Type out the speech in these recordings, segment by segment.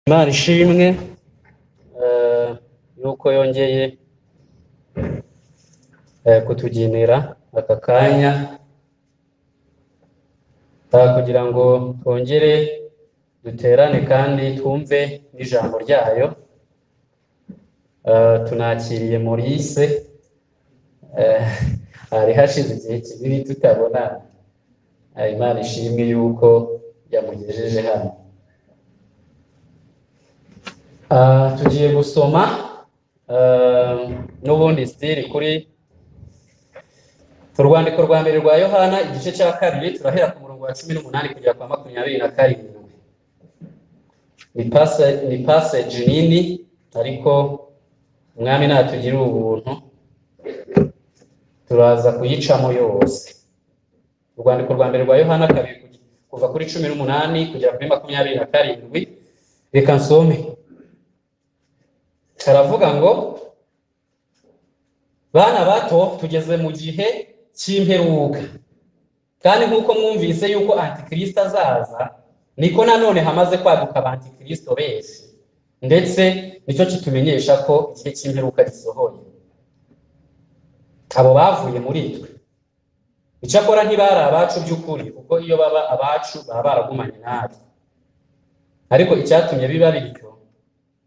Imana ishimwe eh, yuko yongeye eh, kutugenera aka kanya eh, kugira ngo twongere duterane kandi twumve n'ijambo ryayo Eh, tunakiriye Maurice eh, hari hashize igihe kinini tutabona Eh, Imana ishimwe yuko yamugejeje hano Ah, tugiye gusoma ah, n'ubundi sitiri kuri urwandiko rwa mbere rwa yohana igice cya kabiri turahera ku murongo wa cumi n'umunani kugera kwa makumyabiri na karindwi ni pase- ni paseji nini ariko umwami natugirira ubuntu turaza kuyicamo yose urwandiko rwa mbere rwa yohana kabiri kugi- kuva kuri cumi n'umunani kugera kuri makumyabiri na karindwi reka nsome karavuga ngo bana bato tugeze mu gihe cy'imperuka kandi nk'uko mwumvise yuko antikristo azaza niko nanone hamaze kwaduka abantikristo benshi ndetse nicyo kitumenyesha ko igihe cy'imperuka gisohoye abo bavuye muri twe icyakora ntibari abacu by'ukuri kuko iyo baba abacu baba baragumanye natwe ariko icyatumye biba bityo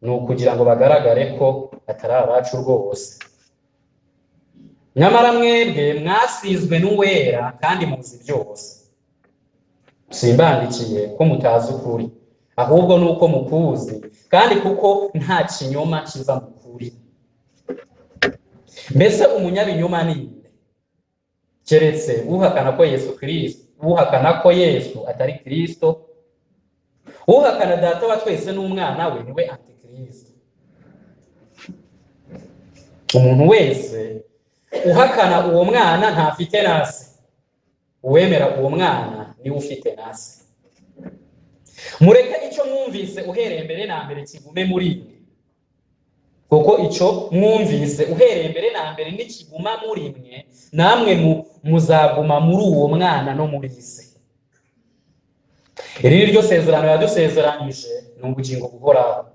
ni ukugira ngo bagaragare ko atari abacu rwose nyamara mwebwe mwasizwe n'uwera kandi muzi byose simbandikiye ko mutazi ukuri ahubwo ni uko mukuzi kandi kuko nta kinyoma kiva mu kuri mbese umunyabinyoma ni nde keretse uhakana ko yesu kirisito uhakana ko yesu atari kirisito uhakana data wa twese n'umwana we niwe antikristo umuntu wese uhakana uwo mwana ntafite nasi uwemera uwo mwana niwe ufite nasi mureke icyo mwumvise uhereye mbere na mbere kigume muri mwe kuko icyo mwumvise uhereye mbere na mbere nikiguma muri mwe namwe mu- muzaguma muri uwo mwana no muri iyi si iri ni ryo sezerano yadusezeranyije ni ubugingo buhoraho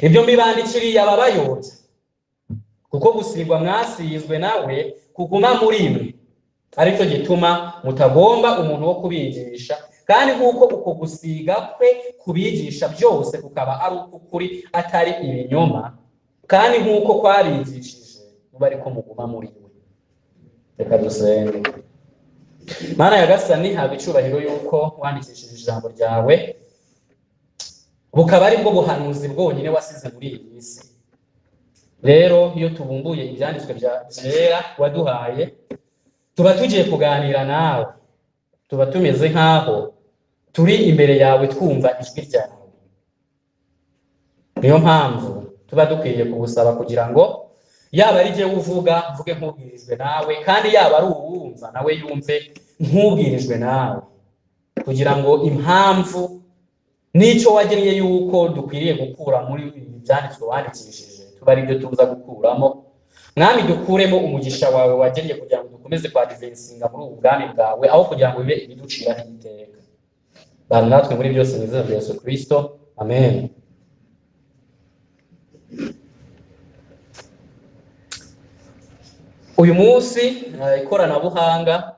ibyo mbibandikiriye ababayobya kuko gusigwa mwasizwe nawe kuguma muri mwe aricyo gituma mutagomba umuntu wo kubigisha kandi nk'uko uko gusiga kwe kubigisha byose kukaba ari uk'ukuri atari ibinyoma kandi nk'uko kwarigishije muba ariko muguma muri we reka dusenge Mana Yagasani haba icyubahiro yuko wandikishije ijambo ryawe bukaba ari bwo buhanuzi bwonyine wasize muri iyi si rero iyo tubumbuye ibyanditswe bya byera waduhaye tuba tugiye kuganira nawe tuba tumeze nk'aho turi imbere yawe twumva ijwi ryawe niyo mpamvu tuba dukwiye kugusaba kugira ngo yaba ari jyewe uvuga mvuge nk'ubwirijwe nawe kandi yaba ari uwumva nawe yumve nk'ubwirijwe nawe kugira ngo impamvu n'icyo wagennye yuko dukwiriye gukura muri ibi byanditswe wandikishije tuba ari byo tuza gukuramo mwami dukuremo umugisha wawe wagennye kugira ngo dukomeze kwadivensinga muri ubu bwami bwawe aho kugira ngo bibe ibiduciraho iteka bana natwe muri byose mu izina rya yesu kirisito amen uyu munsi eh, ikoranabuhanga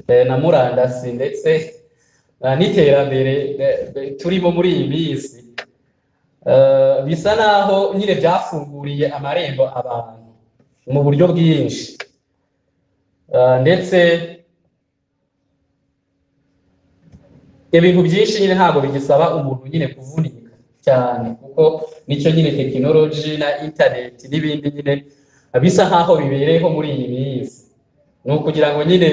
eh, na murandasi ndetse eh, n'iterambere eh, eh, turimo muri iyi minsi eh, bisa naho nyine byafunguriye amarembo abantu mu buryo bwinshi Eh, ndetse ibintu byinshi nyine ntabwo bigisaba umuntu nyine kuvunika cyane kuko nicyo nyine tekinoloji na interineti n'ibindi nyine bisa nk'aho bibereyeho muri iyi minsi ni ukugira ngo nyine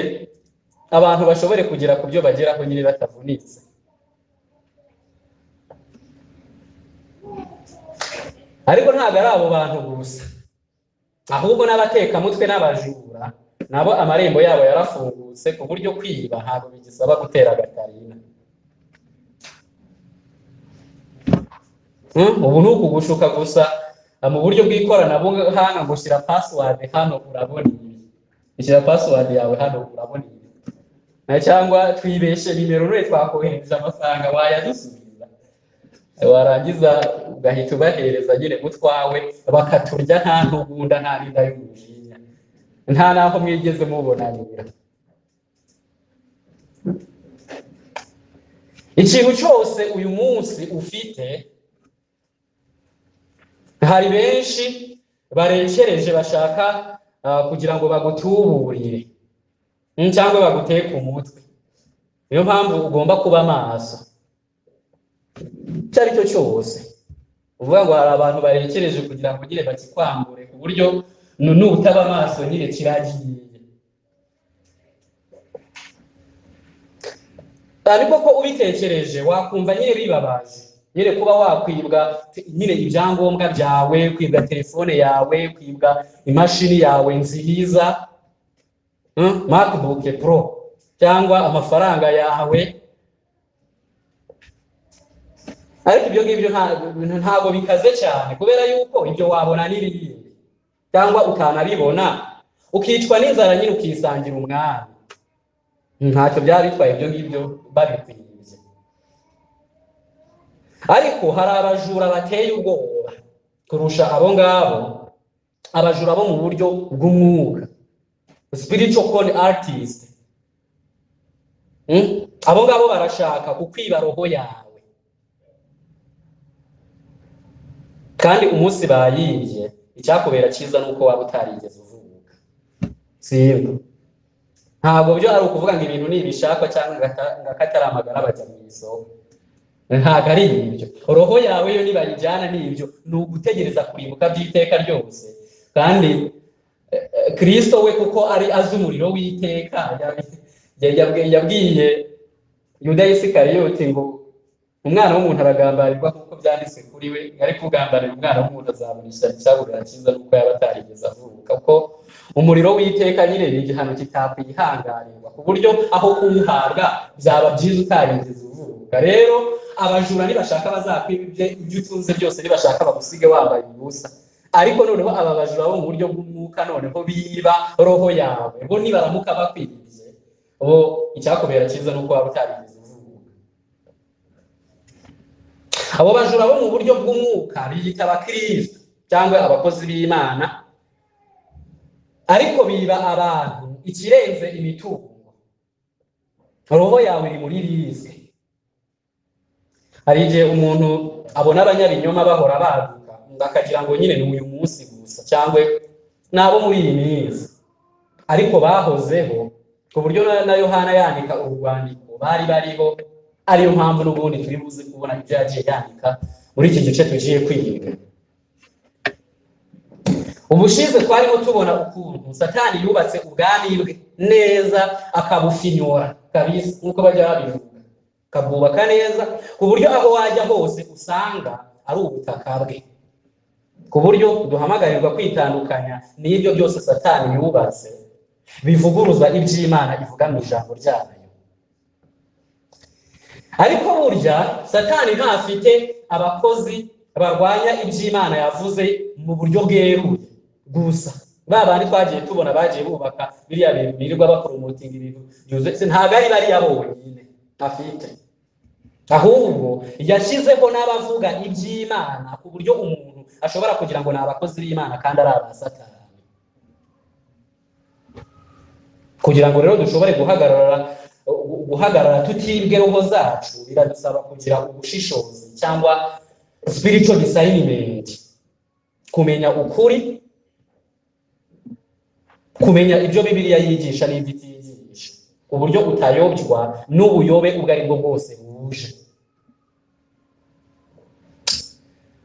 abantu bashobore kugera ku byo bageraho nyine batavunitse ariko ntabwo ari abo bantu gusa ahubwo n'abatekamutwe n'abajura nabo amarembo yabo yarafungutse ku buryo kwiba ntabwo bigisaba gutera agatarina Hmm, ubu ni ukugushuka gusa ah, mu buryo bw'ikoranabuhanga ngo shyira password hano urabona ibi shyira password yawe hano urabona ibi Na cyangwa twibeshe nimero none twakohereza amafaranga wayadusubiza warangiza ugahita ubahereza nyine mutwawe bakaturya nta ntugunda nta n'inda y'umujinya nta n'aho mwigeze mubonanira ikintu cyose uyu munsi ufite hari benshi barekereje bashaka ah, kugira ngo bagutuburire mm, cyangwa baguteke umutwe niyo mpamvu ugomba kuba amaso icyo ari cyo cyose uvuga ngo hari abantu barekereje kugira ngo nyine bakikwambure ku buryo nu- nutaba amaso nyine kiragiye ariko ko ubitekereje wakumva nyine bibabaje nyine kuba wakwibwa te- nyine ibyangombwa byawe kwibwa telefone yawe kwibwa imashini yawe nziza mm, macbook pro cyangwa amafaranga yawe ariko ibyo ngibyo nta- ntabwo bikaze cyane kubera yuko ibyo wabona n'ibindi cyangwa ukanabibona ukicwa n'inzara nyine ukisangira umwami ntacyo byaba bitwaye ibyo ngibyo babikwinze ariko hari abajura bateye ubwoba kurusha abo ngabo abajura bo mu buryo bw'umwuka spiritual con artist Mm? abo ngabo barashaka kukwiba roho yawe kandi umunsi bayibye icyakubera cyiza ni uko waba utarigeze uvuka simba ntabwo byo ari ukuvuga ngo ibintu ni ibishakwa cyangwa ngata- ngo akataramagara bajya mu isoko ntabwo ari ibyo roho yawe yo nibayijyana ni ibyo ni ugutegereza kurimbuka by'iteka ryose kandi eh, eh, kristo we kuko ari azi umuriro w'iteka yabi- ya- yabwi- yabwiye yuda isikariyoti ngo umwana w'umuntu aragambarirwa nk'uko byanditse kuri we ariko ugambarira umwana w'umuntu azamurisha icyabura cyiza nuko yaba atarigeze avuka kuko umuriro w'iteka nyine ni igihano kitakwihanganirwa ku buryo aho kuwuhabwa byaba byiza utarigeze uvuka rero abajura nibashaka bazakwiba ibye- ibyo utunze byose nibashaka bagusige wambaye ubusa ariko noneho aba bajura bo mu buryo bw'umwuka noneho biba roho yawe bo nibaramuka bakwibye bo icyakubera cyiza ni uko waba utarigeze uvuka abo bajura bo mu buryo bw'umwuka biyita abakristo cyangwa abakozi b'imana ariko biba abantu ikirenze imitungo roho yawe iri muri riske hari igihe umuntu abona abanyabinyoma bahora baduka ngo akagira ngo nyine ni uyu munsi gusa cyangwa n'abo muri iyi minsi ariko bahozeho ku buryo na- na yohana yandika uru rwandiko bari bariho ariyo mpamvu n'ubundi turi buze kubona ibyo yagiye yandika muri iki gice tugiye kwiga ubushize twarimo tubona ukuntu satani yubatse ubwami bwe neza akabufinyora kabisa nk'uko bajya babivuga akabwubaka neza ku buryo aho wajya hose usanga ari ubutaka bwe ku buryo duhamagarirwa kwitandukanya n'ibyo byose satani yubatse bivuguruza iby'imana ivuga mu ijambo ryayo ariko burya satani ntafite abakozi barwanya iby'imana yavuze mu buryo bweruye gusa ba bandi twagiye tubona bagiye bubaka biriya bintu birirwa bakoromotinga ibintu byuzuye ntabwo ari bariya bonyine afite ahubwo yashyizeho n'abavuga iby'imana ku buryo umuntu ashobora kugira ngo ni abakozi b'imana kandi ari abasatani kugira ngo rero dushobore guhagarara gu- guhagarara tutibwe roho zacu biradusaba kugira ubushishozi cyangwa spiritual discernment kumenya ukuri kumenya ibyo bibiliya yigisha n'ibyo itiyigisha ku buryo utayobywa n'ubuyobe ubwo ari bwo bwose buje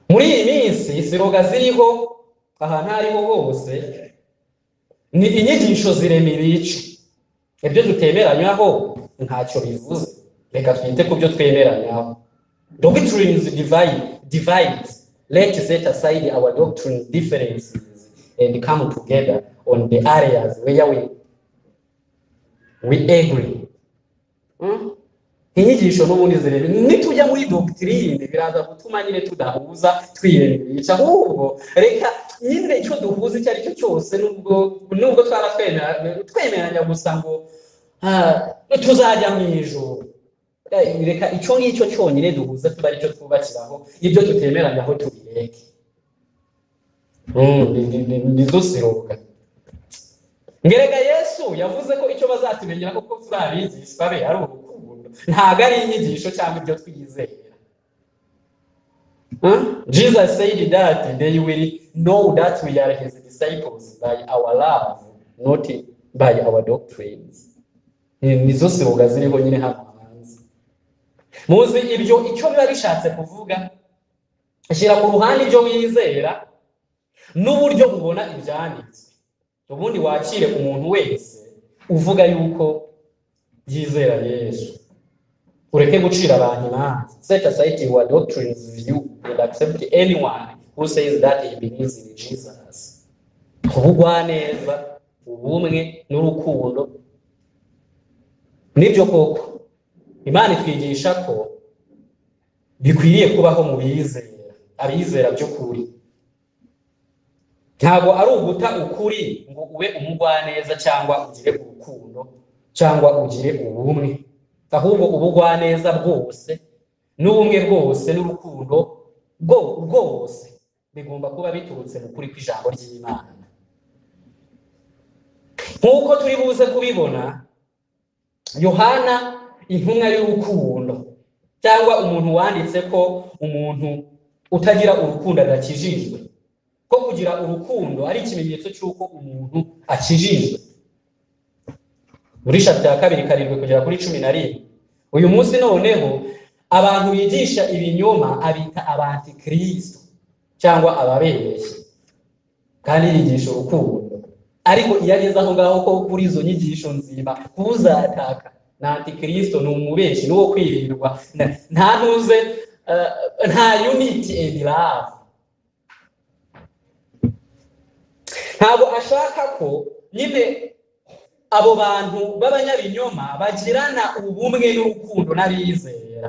muri iyi minsi siroga ziriho ahantu aho ariho hose ni inyigisho ziremera ico ibyo dutemeranywaho ntacyo bivuze reka twite ku byo twemeranywaho doctrines divide divides let set aside our doctrine differences and come together on the areas where we we agree Hmm? inyigisho n'ubundi zirebe nitujya muri doctrine biraza gutuma nyine tudahuza twiyemerisha ahubwo reka nyine icyo duhuza icyo ari cyo cyose nubwo nubwo twaba twemera- twemeranya gusa ngo ah, tuzajya mu ijoro reka icyo ngicyo cyonyine duhuza tuba aricyo twubakiraho ibyo tutemeranya aho tubireke Mm, ni- ni- ni- nizo siroga ngerega yesu yavuze ko icyo bazatumenyera kuko turi abigishwa be ari urukundo ntabwo ari inyigisho cyangwa ibyo twizera Huh? Jesus said that they will know that we are his disciples by our love, not by our doctrines. Ni- Nizo siruga ziriho nyine hano hanze. Muzi ibyo icyo biba bishatse kuvuga, shyira ku ruhande ibyo wizera n'uburyo ubona ibyanditswe. Ubundi wakire umuntu wese uvuga yuko yizera Yesu ureke gucira abantu imanza set aside your doctrines you and accept anyone who says that he believes in jesus ubugwaneza ubumwe n'urukundo nibyo koko imana itwigisha ko bikwiriye kubaho mu bizera abizera by'ukuri ntabwo ari uguta ukuri ngo ube umugwaneza cyangwa ugire urukundo cyangwa ugire ubumwe ahubwo ubugwaneza bwose n'ubumwe bwose n'urukundo bwo bwose bigomba kuba biturutse mu kuri kw'ijambo ry'imana nk'uko turi buze kubibona yohana intumwa y'urukundo cyangwa umuntu wanditse ko umuntu utagira urukundo adakijijwe ko kugira urukundo ari ikimenyetso cy'uko umuntu akijijwe muri chapter ya kabiri karindwi kugera kuri cumi na rimwe uyu munsi noneho abantu bigisha ibinyoma abita abantikristo cyangwa ababeshyi kandi yigisha urukundo ariko iyo ageze aho ngaho ko kuri izo nyigisho nzima uzataka na antikristo ni umubeshyi n'uwo kwirirwa na- nta ntuze eh, nta unity and love ntabwo ashaka ko nyine abo bantu b'abanyabinyoma bagirana ubumwe n'urukundo n'abizera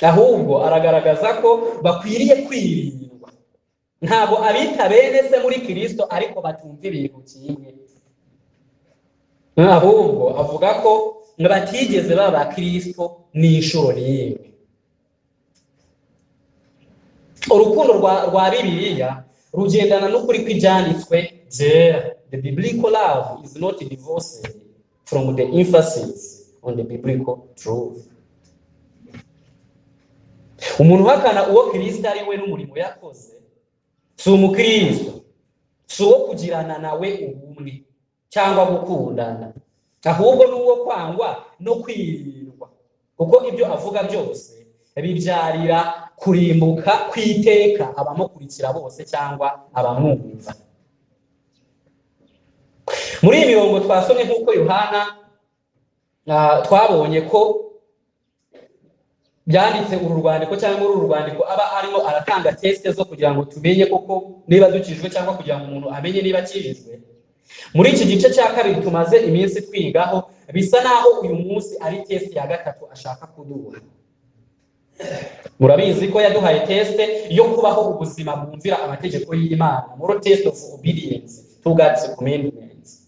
ahubwo aragaragaza ko bakwiriye kwirindwa ntabwo abita bene se muri kirisito ariko batumva ibintu kimwe ahubwo avuga ko batigeze baba kirisito n'inshuro n'imwe urukundo rwa rwa bibiliya rugendana n'ukuri kw'ibyanditswe byera the biblical love is not divorced from the emphasis on the biblical truth umuntu uhakana uwo kirisito ari we n'umurimo yakoze si umukristo si uwo kugirana nawe ubumwe cyangwa gukundana ahubwo ni uwo kwangwa no kwirindwa kuko ibyo avuga byose bibyarira kurimbuka kw'iteka abamukurikira bose cyangwa abamwumva muri iyi mirongo twasomye nk'uko yohana ah, twabonye ko byanditse uru rwandiko cyangwa muri uru rwandiko aba arimo aratanga tesite zo kugira ngo tumenye koko niba dukijwe cyangwa kugira ngo umuntu amenye niba akijijwe muri iki gice cya kabiri tumaze iminsi twigaho bisa naho uyu munsi ari tesite ya gatatu ashaka kuduha murabizi ko yaduhaye tesite yo kubaho ubuzima bwumvira amategeko y'imana muri test of obedience tugatse commandments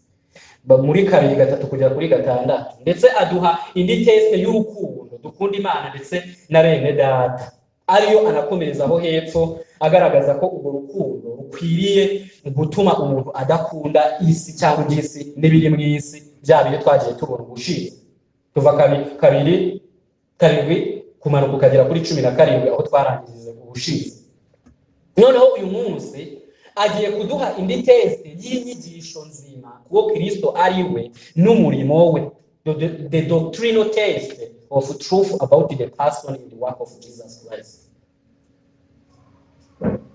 Ba- muri kabiri gatatu kugera kuri gatandatu ndetse aduha indi tesite y'urukundo dukunda imana ndetse na bene data ariyo anakomereza aho hepfo agaragaza ko urwo rukundo rukwiriye gutuma umuntu adakunda isi cyangwa iby'isi n'ibiri mu isi byaba ibyo twagiye tubona ubushize tuva kabi- kabiri karindwi kumanuka ukagera kuri cumi na karindwi aho twarangirije ubushize noneho uyu munsi agiye kuduha indi teste y'inyigisho nzima kuwo kirisito ari we n'umurimo we the, the, the doctrinal test of truth about the person and the work of jesus christ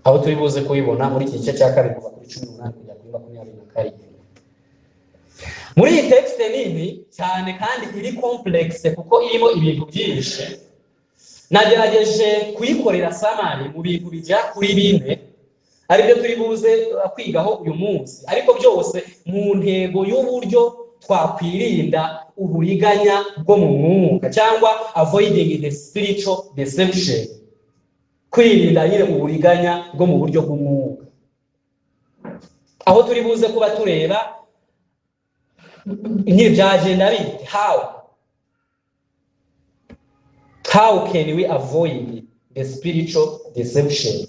aho turi buze kubibona muri iki gice cya kabiri kuva kuri cumi n'umunani kugera kuri makumyabiri na karindwi muri iyi tekisite nini cyane kandi iri kompuregise kuko irimo ibintu byinshi nagerageje kuyikorera samari mu bintu bijya kuri bine aribyo turi buze kwigaho uyu munsi ariko byose mu ntego y'uburyo twakwirinda uburiganya bwo mu mwuka cyangwa avoiding the spiritual deception kwirinda nyine uburiganya bwo mu buryo bw'umwuka aho turi buze kuba tureba nyine byagenda bite hawe how can we avoid the spiritual deception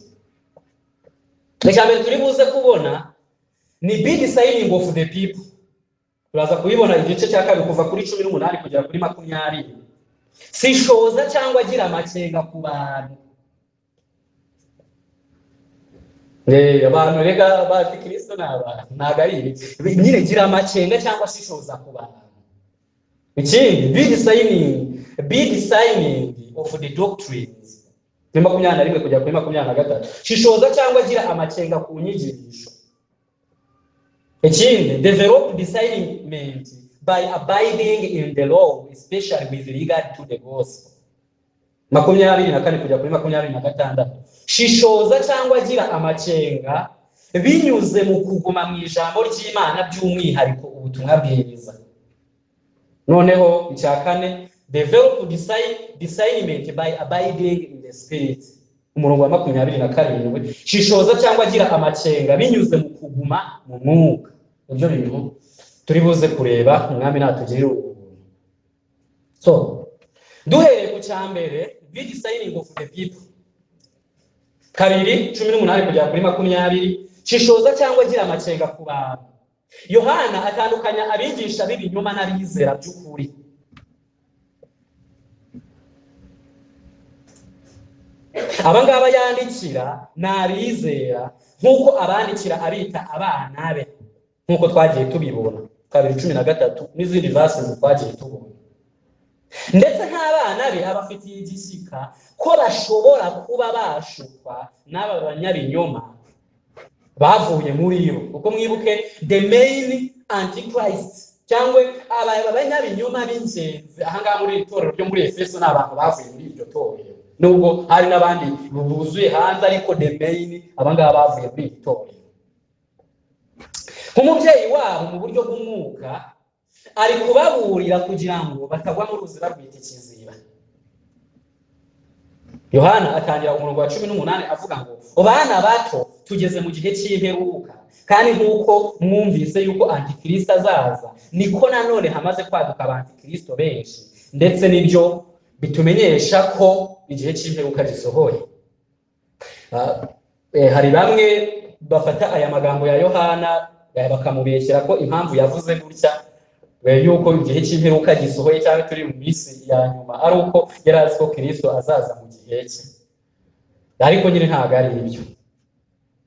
reka mbere turi buze kubona ni big signing of the people turaza kubibona igice cya kabiri kuva kuri cumi n'umunani kugera kuri makumyabiri sishoza cyangwa agira amakenga ku bantu Eh, abantu rega bazi kirisito ni abantu ntabwo ari ibi nyine gira amakenga cyangwa sishoza ku bantu ikindi big signing big signing of the doctrines ni makumyabiri na rimwe kugera kuri makumyabiri na gatatu shishoza cyangwa agira amakenga ku nyigisho ikindi develop discernment by abiding in the law especially with regard to the gospel makumyabiri na kane kugera kuri makumyabiri na gatandatu shishoza cyangwa agira amakenga binyuze mu kuguma mu ijambo ry'imana by'umwihariko ubutumwa bwiza noneho icya kane develop discern- discernment by abiding in the spirit umurongo wa makumyabiri na karindwi shishoza cyangwa agira amakenga binyuze mu kuguma mu mwuka nibyo bintu turi buze kureba umwami natugirire ubuntu so duhereye ku cya mbere big signing of the people kabiri cumi n'umunani kugera kuri makumyabiri shishoza cyangwa agira amakenga ku bantu yohana atandukanya abigisha b'ibinyoma n'abizera by'ukuri aba ngaba yandikira ni abizera nk'uko abandikira abita abana be nk'uko twagiye tubibona kabiri cumi na gatatu n'izindi vasi twagiye tubona ndetse nk'abana be abafitiye igishyika ko bashobora kuba bashukwa n'aba banyabinyoma bavuye muri bo kuko mwibuke the main antichrist cyangwa aba banyabinyoma b'ingenzi ahangaha muri iri torero ryo muri efeso ni abantu bavuye muri iryo torero nubwo hari n'abandi buzuye hanze ariko the main abangaba bavuye muri iri torero nk'umubyeyi wabo mu buryo bw'umwuka ari kubaburira kugira ngo batagwa mu ruzi barwita ikiziba yohana atangira umurongo wa cumi n'umunani avuga ngo bana bato tugeze mu gihe cy'imperuka kandi nk'uko mwumvise yuko antikristo azaza niko nanone hamaze kwaduka abantikristo benshi ndetse n'ibyo bitumenyesha ko igihe cy'imperuka gisohoye Ah, eh, hari bamwe bafata aya magambo ya yohana eh, bakamubeshyera ko impamvu yavuze gutya eh, yuko igihe cy'imperuka gisohoye cyangwa turi mu minsi ya nyuma ari uko yari azi ko kirisito azaza mu gihe cye ariko nyine ntabwo ari ibyo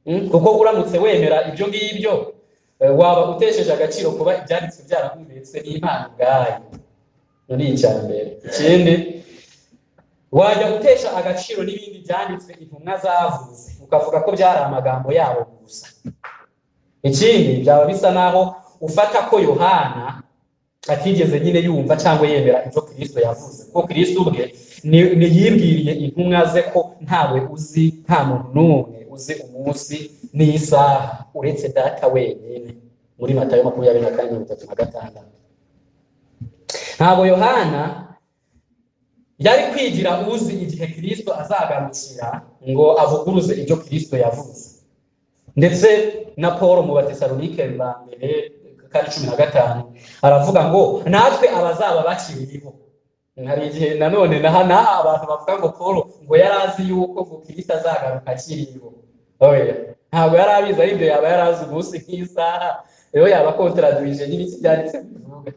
Mm, kuko uramutse wemera ibyo ngibyo eh, waba utesheje agaciro kuba ibyanditswe byarahumetsa n'imana ubwayo muri icya mbere ikindi wajya gutesha agaciro n'ibindi byanditswe intumwa zavuze ukavuga ko byari amagambo yabo gusa ikindi byaba bisa naho ufata ko yohana atigeze nyine yumva cyangwa yemera ibyo kirisito yavuze kuko kirisito ubwe ni- ni yibwiriye intumwa ze ko ntawe uzi nta muntu n'umwe uzi umunsi n'isaha uretse data wenyine muri matayo makumyabiri na kane mirongo itatu na gatandatu ntabwo yohana yari kwigira uzi igihe kirisito azagarukira ngo avuguruze ibyo kirisito yavuze ndetse na paul mu batesalonike ba mbere kandi cumi na gatanu aravuga ngo natwe abazaba bakiriho hari igihe nanone naha naha abantu bavuga ngo paul ngo yari azi yuko ngo kirisito azagaruka akiriho oya ntabwo yari abizi aribyo yaba yari azi umunsi nk'isaha rero yaba kontraduije n'ibiki byanditse bivuga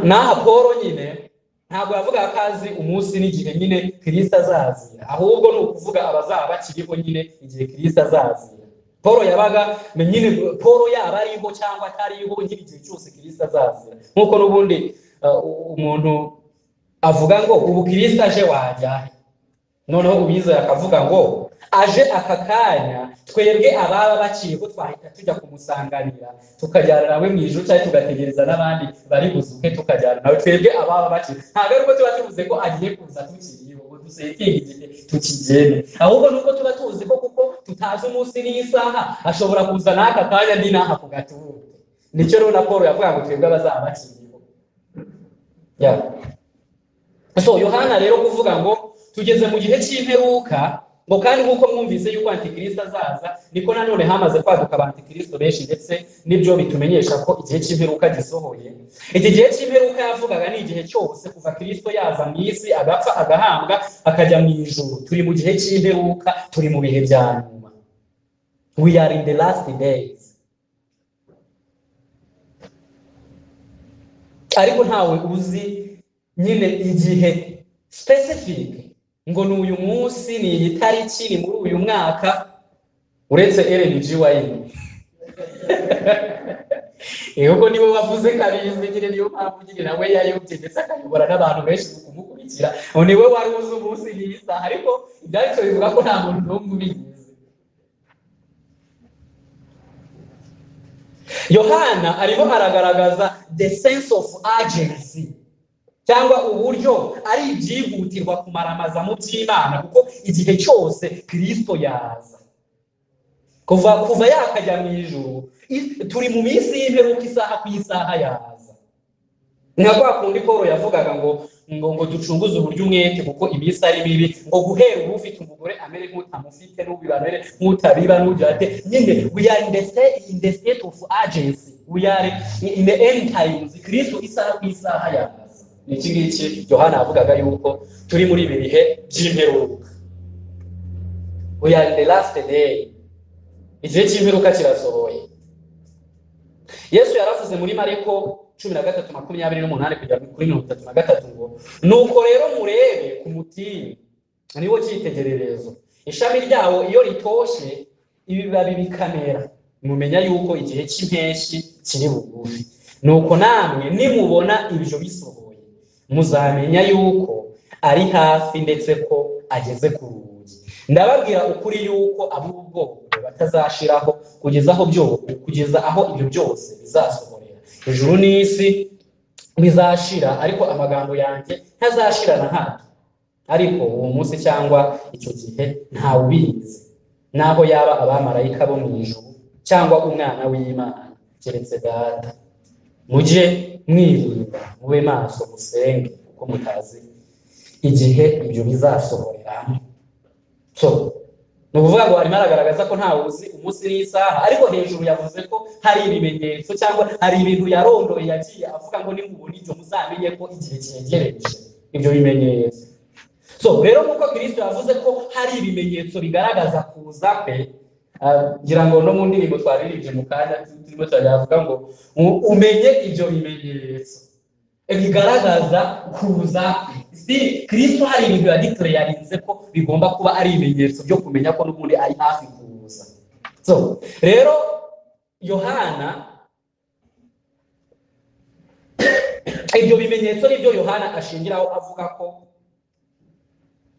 n'aha paul nyine ntabwo yavuga ko azi umunsi n'igihe nyine kirisita azazira ahubwo ni ukuvuga abazaba bakiriho nyine igihe kirisita azazira paul yabaga nyine paul yaba ariho cyangwa atariho nyine igihe cyose kirisita azazira nk'uko n'ubundi uh, umuntu avuga ngo ubu kirisita aje wajyahe noneho uwizeye akavuga ngo aje aka kanya twebwe ababa bakiriho twahita tujya kumusanganira tukajyana nawe mu ijuru cyangwa tugategereza n'abandi bari buzuke tukajyana nawe twebwe ababa bakiriho ntabwo ariko tuba tuvuze ko agiye kuza tukiriho ngo dusetinge igihe tukigene ahubwo nuko tuba tuzi ko kuko tutazi umunsi n'isaha ashobora kuza n'aka kanya ndi n'aha ku gatubuke nicyo rero na paul yavuga ngo twebwe abazaba bakiriho Yeah. so yohana rero kuvuga ngo tugeze mu gihe cy'imperuka ngo kandi nk'uko mwumvise yuko antikristo azaza niko nanone hamaze kwaduka abantikristo benshi ndetse n'ibyo bitumenyesha ko igihe cy'imperuka gisohoye iki gihe cy'imperuka yavugaga ni igihe cyose kuva kristo yaza mu isi agapfa agahambwa akajya mu ijuru turi mu gihe cy'imperuka turi mu bihe bya nyuma we are in the last days ariko ntawe uzi nyine igihe specific ngo ni uyu munsi ni iyi tariki ni muri uyu mwaka uretse RNG wayine ahubwo niwe wavuze kabizi nyine niyo mpamvu nyine nawe yayobye ndetse akayobora n'abantu benshi mu kumukurikira ngo niwe wari uzi umunsi n'iyi saha ariko ibyanditswe bivuga ko nta muntu n'umwe ubizi yohana arimo aragaragaza the sense of urgency cyangwa uburyo ari ibyihutirwa kumaramaza mu by'imana kuko igihe cyose kirisito yaza kuva kuva yakajya mu ijoro turi mu minsi y'imperuka isaha ku isaha yaza nka kwa kundi paul yavugaga ngo ngo ngo ducunguze uburyo umwete kuko iminsi ari mibi ngo guhera ubu ufite umugore amere nk'utamufite n'ubu amere nk'utabiba n'ujyate nyine we are in the state in the state of urgency we are in the end times kristo isaha ku isaha yaza ni iki ngiki yohana yavugaga yuko turi muri ibi bihe by'imperuka we are in the last day igihe cy'imperuka kirasohoye yesu yaravuze muri mareko cumi na gatatu makumyabiri n'umunani kugera kuri mirongo itatu na gatatu ngo nuko rero murebe ku mutini niwo cyitegererezo ishami ryawo iyo ritoshye ibibabi bikamera mumenya yuko igihe cy'impeshyi kiri bugufi nuko namwe nimubona ibyo bisohoye muzamenya yuko ari hafi ndetse ko ageze ku rugi ndababwira ukuri yuko ab'ubwoko batazashiraho kugeza aho kugeza aho ibyo byose bizasohoka ijuru n'isi bizashira ariko amagambo yanjye ntazashira na hato ariko uwo munsi cyangwa icyo gihe ntawe ubizi n'aho yaba abamarayika bo mu ijuru cyangwa umwana w'imana keretse data mujye mwirinda mube maso musenge kuko mutazi igihe ibyo bizasohorera so ni ukuvuga ngo arimo aragaragaza ko ntawe uzi umunsi n'isaha ariko hejuru yavuze ko hari ibimenyetso cyangwa hari ibintu yarondoye yagiye avuga ngo nimubona ibyo muzamenye ko igihe cyegereje ibyo bimenyetso so rero nk'uko kirisito yavuze ko hari ibimenyetso bigaragaza kuza kwe ngira ngo no mu ndirimbo twaririmbye mu kanya turimo turavuga ngo umenye ibyo bimenyetso bigaragaza kuza kwe sitiri kirisito hari ibintu yaditore yarinze ko bigomba kuba ari ibimenyetso byo kumenya ko n'ubundi ari hafi kuza so rero yohana ibyo bimenyetso nibyo yohana ashingiraho avuga ko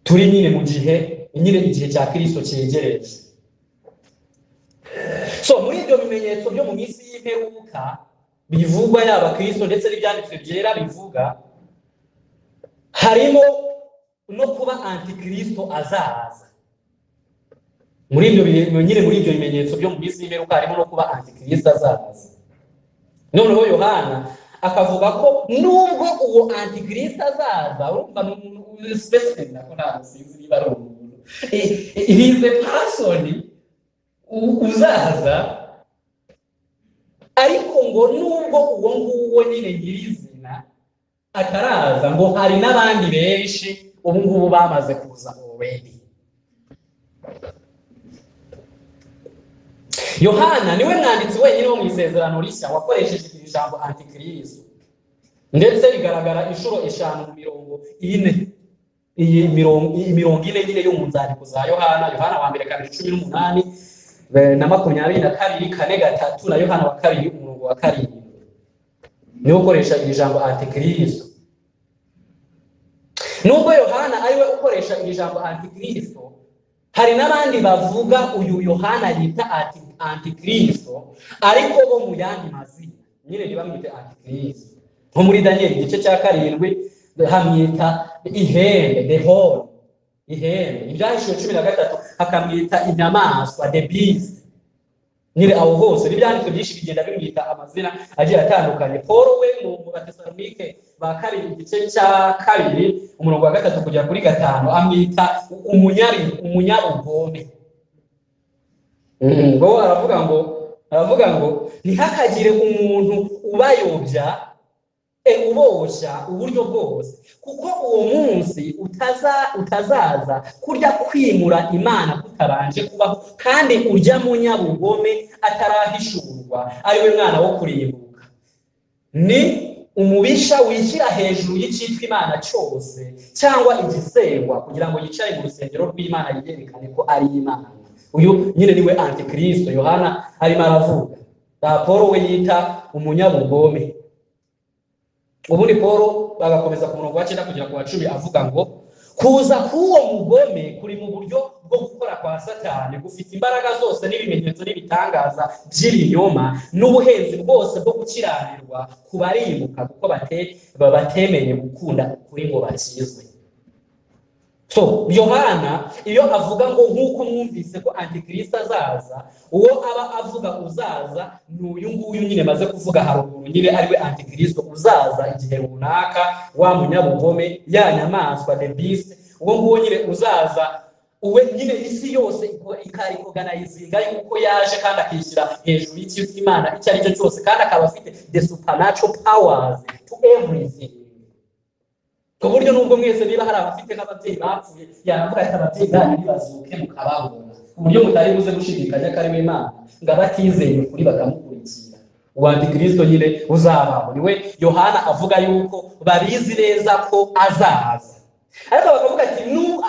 turi nyine mu gihe nyine igihe cya kirisito cyegereje so muri ibyo bimenyetso byo mu minsi y'imperuka bivugwa yaba kirisito ndetse n'ibyanditswe byera bivuga harimo no kuba antikristo azaza muri ibyo nyine muri ibyo bimenyetso byo mu minsi y'imperuka harimo no kuba antikristo azaza noneho yohana akavuga ko nubwo uwo antikristo azaza urumva ni umuntu specific nako ntabwo sinzi niba ari umuntu he's a person uzaza ariko ngo nubwo uwo nguwo nyine nyirizina ataraza ngo hari n'abandi benshi ubu ngubu bamaze kuza already yohana niwe mwanditsi wenyine wo mu isezerano rishya wakoresheje iri jambo antikirizo ndetse rigaragara inshuro eshanu mu mirongo ine iyi mirongo iyi mirongo ine nyine yo mu nzandiko za yohana yohana wa mbere kabiri cumi n'umunani na makumyabiri na kabiri kane gatatu na yohana wa kabiri umurongo wa karindwi niwe ukoresha iri jambo antikristo nubwo yohana ariwe ukoresha iri jambo antikristo hari n'abandi bavuga uyu yohana yita antikristo ariko bo mu yandi mazina nyine ntibamwite antikristo nko muri daniyeli igice cya karindwi hamwita ihembe dehoro ihembe ibyahishuwe cumi na gatatu hakamwita inyamaswa the beast nyine aho hose n'ibyanditswe byinshi bigenda bimwita amazina agiye atandukanye paul we mu mu batesalonike ba kabiri igice cya kabiri umurongo wa gatatu kugera kuri gatanu amwita umunyari umunyarugome Mm, bo aravuga ngo aravuga ngo ntihakagire umuntu ubayobya e uboshya uburyo bwose kuko uwo munsi utaza utazaza kurya kwimura imana kutabanje kubaho kandi urya munyabugome atarahishurwa ariwe mwana wo kurimbuka ni umubisha wishyira hejuru y'icyitwa imana cyose cyangwa igisengwa kugira ngo yicare mu rusengero rw'imana yiyerekane ko ari imana uyu nyine niwe antikristo yohana arimo aravuga aha paul we yita umunyabugome ubundi paul bagakomeza ku murongo wa cyenda kugera ku wa cumi avuga ngo kuza k'uwo mugome kuri mu buryo bwo gukora kwa satani gufite imbaraga zose n'ibimenyetso n'ibitangaza by'ibinyoma n'ubuhenzi bwose bwo gukiranirwa ku barimuka kuko batemeye gukunda kuri ngo bakizwe so yohana iyo avuga ngo nk'uko mwumvise ko antikristo azaza uwo aba avuga uzaza ni uyu nguyu nyine maze kuvuga haruguru nyine ariwe antikristo uzaza igihe runaka wa munyabugome ya nyamaswa the beast uwo nguwo nyine uzaza uwe nyine isi yose ikarikodanayizinga yuko yaje kandi akishyira hejuru y'ikintu imana icyo ari cyo cyose kandi akaba afite the supernatural powers to everything ku buryo nubwo mwese niba hari abafite n'ababyeyi bapfuye yaravuga ati ababyeyi banyu nibazuke mukababona ku buryo mutari buze gushidikanya ko ari we imana ngo abatizeye kuri bakamukurikira uwa antikristo nyine uzabaho niwe yohana avuga yuko babizi neza ko azaza ariko bakavuga ati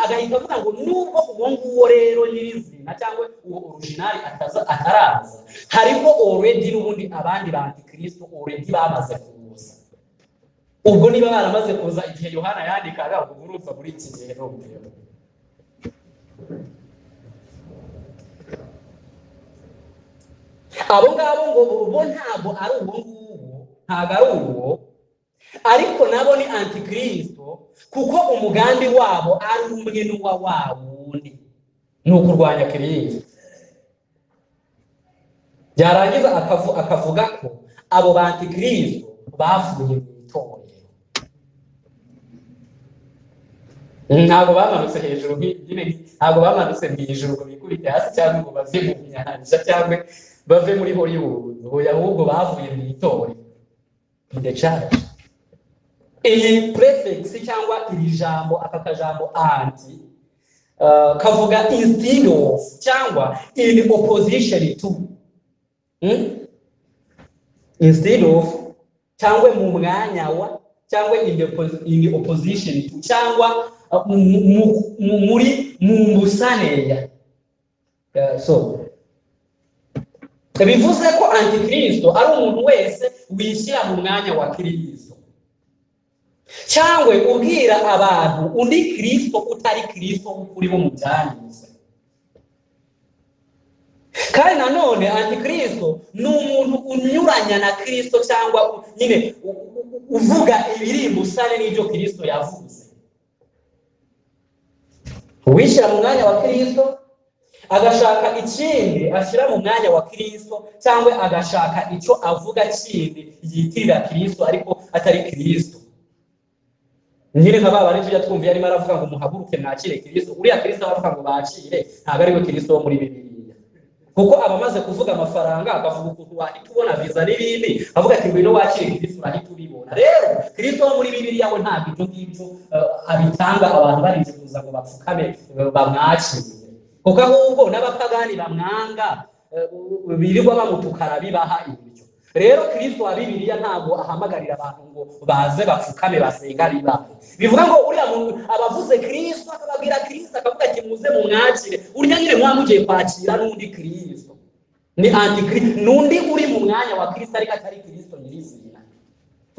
agahita avuga ngo nubwo uwo nguwo rero nyirizina cyangwa uwo orujinari ataraza hariho already n'ubundi abandi ba antikristo already bamaze kuza ubwo niba baramaze kuza igihe yohana yandikaga ubwo urumva muri iki gihe n'ubwira abo ngabo ngo bo ntabwo ari uwo nguwo ntabwo ari uwo ariko nabo ni antikristo kuko umugambi wabo ari umwe n'uwa wa wundi ni ukurwanya kiriya byarangiza akavuga ko abo bantikristo bavuye mu itorero ntabwo bamanutse hejuru nyine ntabwo bamanutse mu ijuru ngo bikubite hasi cyangwa ngo bave mu nyanja cyangwa bave muri hollywood oya ahubwo bavuye mu itorero in the church iyi prefix cyangwa iri jambo aka kajambo anti uh, kavuga instead of cyangwa in opposition to hmm? instead of cyangwa mu mwanya wa cyangwa in the, in the opposition to cyangwa muri mumbusaneya so bivuze ko antikristo ari umuntu wese wishyira mu mwanya wa kirisito cyangwa ubwira abantu undi kirisito utari kirisito uri bo mu byanyuze kandi nanone antikristo ni umuntu unyuranya na kirisito cyangwa nyine uvuga ibiri imbusane n'ibyo kirisito yavuze uwishyira mu mwanya wa kirisito agashaka ikindi ashyira mu mwanya wa kirisito cyangwa agashaka icyo avuga kindi yitirira kirisito ariko atari kirisito nyine nka babandi tujya twumva arimo aravuga ngo muhaguruke mwakire kirisito uriya kirisito aravuga ngo bakire ntabwo ariwe kirisito wo muri bibiliya kuko abamaze kuvuga amafaranga akavuga ukuntu wahita ubona viza n'ibindi avuga ati ngwino wakire kirisito urahita ubibona rero kirisito wo muri bibiliya we ntabwo ibyo ngibyo abitanga abantu barifuza ngo bapfukame bamwakire kuko ahubwo n'abapagani bamwanga birirwa bamutukara bibaha ibiryo rero kirisito wa bibiliya ntabwo ahamagarira abantu ngo baze bapfukame basenga bibaha bivuga ngo uriya muntu abavuze kirisito akababwira kirisito akavuga ati muze mumwakire urya nyine mwamugiye kwakira n'undi kirisito ni antikristo n'undi uri mu mwanya wa kirisito ariko atari kirisito nyirizina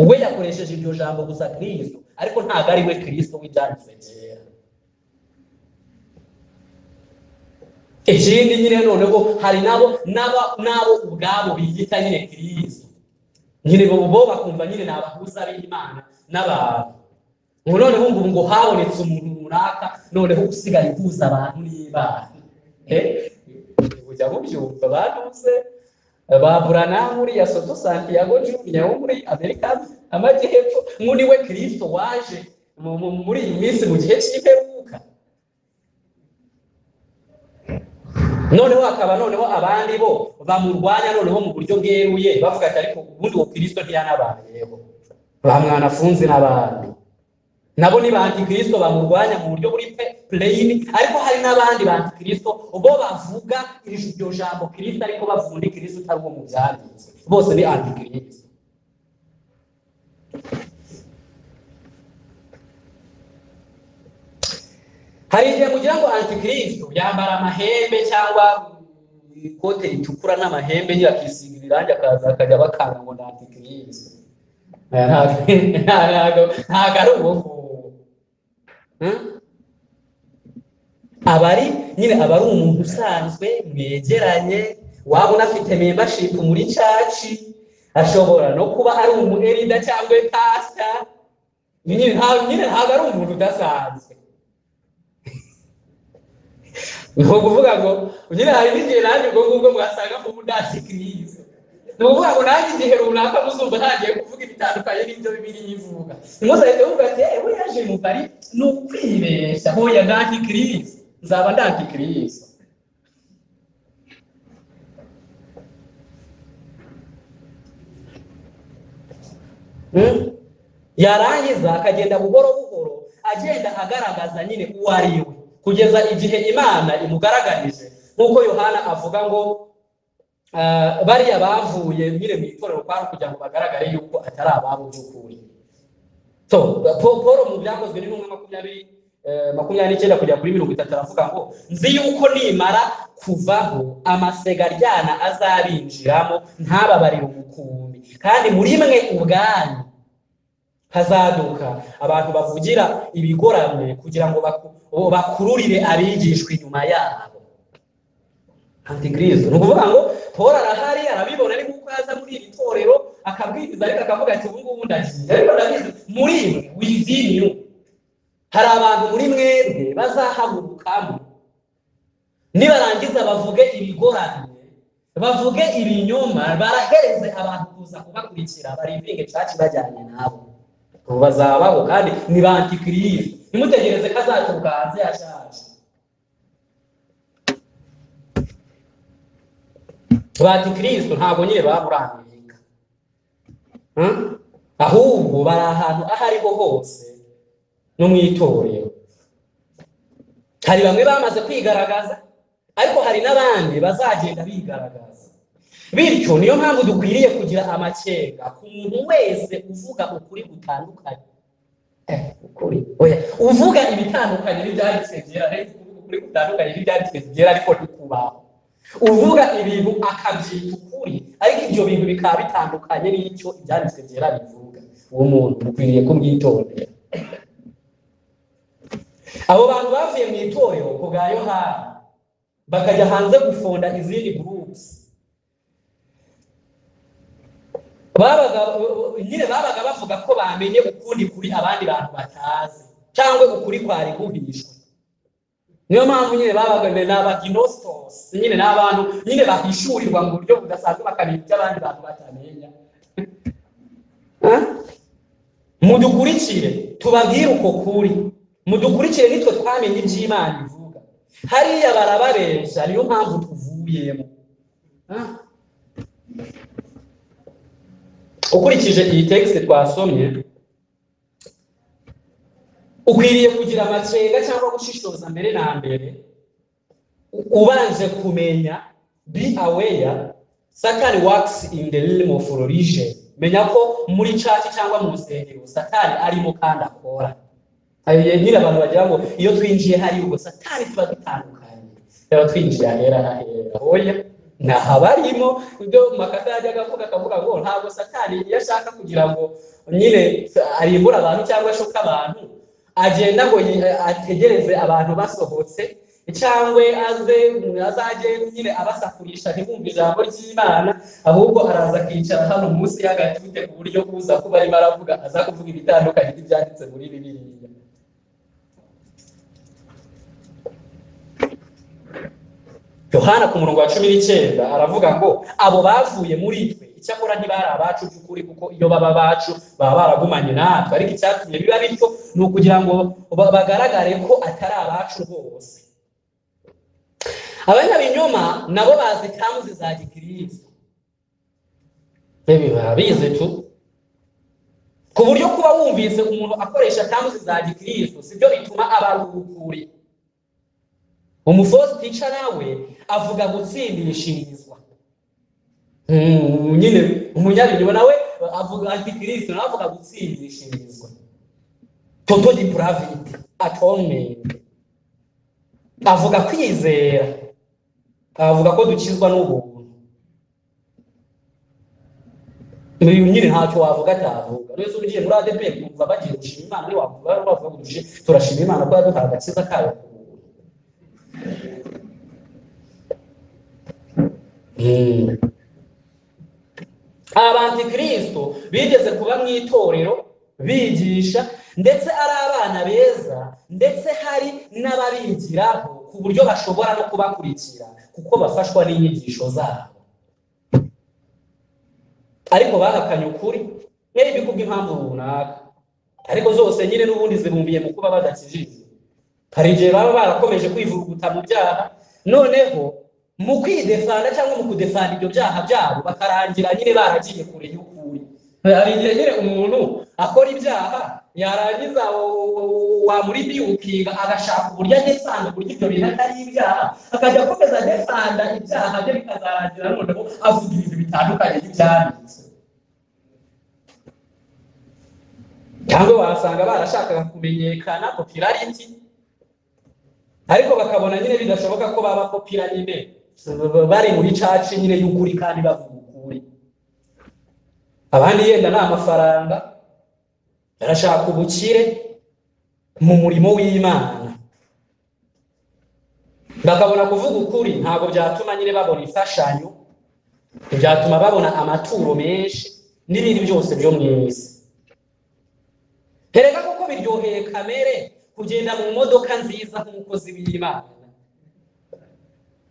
we yakoresheje iryo jambo gusa kirisito ariko ntabwo ari we kirisito w'ibyanditse byera ikindi nyine noneho hari nabo naba nabo ubwabo biyita nyine kirisito nyine bo bakumva nyine ni abahuza b'imana n'abantu ubu noneho ngo ngo habonetse umuntu runaka noneho usigaye uhuza abantu n'ibana mujya mubyumva banuze baburana muri ya soto santiago juniya wo muri amerika amajyepfo nk'uni we kirisito waje mu- mu- muri iyi minsi mu gihe cy'imperuka noneho hakaba noneho abandi bo bamurwanya noneho mu buryo bweruye bavuga ati ariko ubundi uwo kirisito ntiyanabayeho bamwanafunze n'abandi nabo ni ba antikristo bamurwanya mu buryo buri pe pureyini ariko hari n'abandi ba antikristo bo bavuga iri- iryo jambo kirisito ariko bavunda ikirisito utari uwo mu byanditse bose ni antikristo hari igihe mugira ngo antikristo yambara amahembe cyangwa ikote ritukura n'amahembe yakisiga ibirangi akaza akajya bakanga ngo ni antikristo Eh, ntabwo ntabwo ntabwo ari ubuvubu Hmm? aba ari nyine aba ari umuntu usanzwe mwegeranye waba unafite membership muri caci ashobora no kuba ari umuherida cyangwa pasita nyine nta- nyine ntabwo ari umuntu udasanzwe ni ukuvuga ngo nyine hari n'igihe nanjye ubwo ngubwo mwasanga nk'umudansi kiriza ni ukuvuga ngo nanjye igihe runaka muzumva ntangiye kuvuga ibitandukanye n'ibyo bibiliya ivuga ntimuzahite muvuga ati ewe yaje mu kari ni ukwibeshya hoya ndanti kiriza nzaba ndanti kiriza Hmm? yarangiza akagenda buhoro buhoro agenda agaragaza nyine uwo ari we kugeza igihe imana imugaragarije nk'uko yohana avuga ngo ah, bariya bavuye nyine mu itorero kwari kugira ngo bagaragare yuko atari ababo by'ukuri so Paul- paul mu byakozwe n'intumwa makumyabiri eh, makumyabiri n'icyenda kugera kuri mirongo itatu aravuga ngo nzi yuko nimara kuvaho amasega aryana azabinjiramo ntababarire umukumbi kandi muri mwe ubwanyu hazaduka abantu bavugira ibigoramye kugira ngo baku- o- bakururire abigishwa inyuma yabo antikristo ni ukuvuga ngo paul arahari arabibona ari nk'uko yaza muri iri torero akabwiriza ariko akavuga ati ubu ngubu ndagiye ariko ndabizi muri mwe wizinyu hari abantu muri mwebwe bazahamurukamo nibarangiza bavuge ibigoramye bavuge ibinyoma barahereze abantu kuza kubakurikira barivinge caci bajyanye nabo ubu bazabaho kandi ni ba antikirisi ntimutegereze ko azaturuka hanze yashaje ba antikirisi ntabwo nyine baba muri amerika Hmm? ahubwo bari ahantu aho ariho hose no mu itorero hari bamwe bamaze kwigaragaza ariko hari n'abandi bazagenda bigaragaza bityo niyo mpamvu dukwiriye kugira amakenga ku muntu wese uvuga ukuri gutandukanye Eh, ukuri oya uvuga ibitandukanye n'ibyanditswe byera ariko uvuga ukuri gutandukanye n'ibyanditswe byera ariko ntikubaho uvuga ibintu akabyita ukuri ariko ibyo bintu bikaba bitandukanye n'icyo ibyanditswe byera bivuga uwo muntu dukwiriye kumwitondera abo bantu bavuye mu itorero ku bwa yohani bakajya hanze gufonda izindi gurupusi babaga nyine babaga bavuga ko bamenye ukundi kuri abandi bantu batazi cyangwa ukuri kwari guhishwe niyo mpamvu nyine babaga ni abaginostos nyine ni abantu nyine bahishurirwa mu buryo budasanzwe bakamenya ibyo abandi bantu batamenya Huh? mudukurikire tubabwire uko kuri mudukurikire nitwe twamenye iby'imana ivuga hariya barababeshya niyo mpamvu tuvuyemo Huh? ukurikije iyi tekisite twasomye ukwiriye kugira amakenga cyangwa gushishoza mbere na mbere u- ubanje kumenya be aware satani works in the realm of religion menya ko muri church cyangwa mu nsengero satani arimo kandi akora hari igihe nyine abantu bagira ngo iyo twinjiye hari ubwo satani tuba dutandukanye rero twinjiye ahera n'ahera oya ntaho aba arimo ibyo makata yajyaga avuga akavuga ngo ntabwo satani iyo ashaka kugira ngo nyine arimbure abantu cyangwa ashuke abantu agenda ngo yi- ategereze abantu basohotse cyangwa aze azajye nyine abasakurisha ntibumve ijambo ry'imana ahubwo araza akicara hano munsi y'agatute ku buryo uza kuba arimo aravuga aza kuvuga ibitandukanye n'ibyanditse muri bibiliya yohana ku murongo wa cumi n'icyenda aravuga ngo abo bavuye muri twe icyakora ntibari abacu by'ukuri kuko iyo baba abacu baba baragumanye natwe ariko icyatumye biba bityo ni ukugira ngo ba- bagaragare ko atari abacu rwose abanyabinyoma nabo bazi ikanzu za gikristo Yewe barabizi tu ku buryo kuba wumvise umuntu akoresha kanzu za gikristo sibyo bituma abarukuri umufosi nawe avuga gutsindishirizwa Mm, nyine umunyabinyoma nawe avuga antikristo nawe avuga gutsindishirizwa toto depravity atonement avuga kwizera avuga ko dukizwa n'ubuntu uyu nyine ntacyo wavuga atavuga neza ugiye muri adeperi kumva bagiye gushima imana ntiwavuga bavuga ngo dushi- turashima imana ko yaduhaye agakiza kayo ku buntu Mm. abantikristo bigeze kuba mu itorero bigisha ndetse ari abana beza ndetse hari n'ababigiraho ku buryo bashobora no kubakurikira kuko bafashwa n'inyigisho zabo ariko bagakanye ukuri mwebwe kubwo impamvu runaka ariko zose nyine n'ubundi zibumbiye mu kuba badakijijwe hari igihe baba barakomeje kwivuguta mu byaha noneho mu kwidefanda cyangwa mu kudefanda ibyo byaha byabo bakarangira nyine baragiye kure y'ukuri hari igihe nyine umuntu akora ibyaha yarangiza wamuribi ukinga agashaka uburyo adefanda uburyo ibyo bintu atari ibyaha akajya akomeza adefanda ibyaha bye bikazarangira noneho avuga ibintu bitandukanye n'ibyanditse cyangwa wasanga barashakaga kumenyekana popularity ariko bakabona nyine bidashoboka ko baba kopira nyine bari muri caci nyine y'ukuri kandi bavuga ukuri abandi yenda ni amafaranga barashaka ubukire mu murimo w'imana bakabona kuvuga ukuri ntabwo byatuma nyine babona imfashanyo ntibyatuma babona amaturo menshi n'ibindi byose byo mu isi Erega koko biryoheye kamere kugenda mu modoka nziza nk'umukozi w'Imana.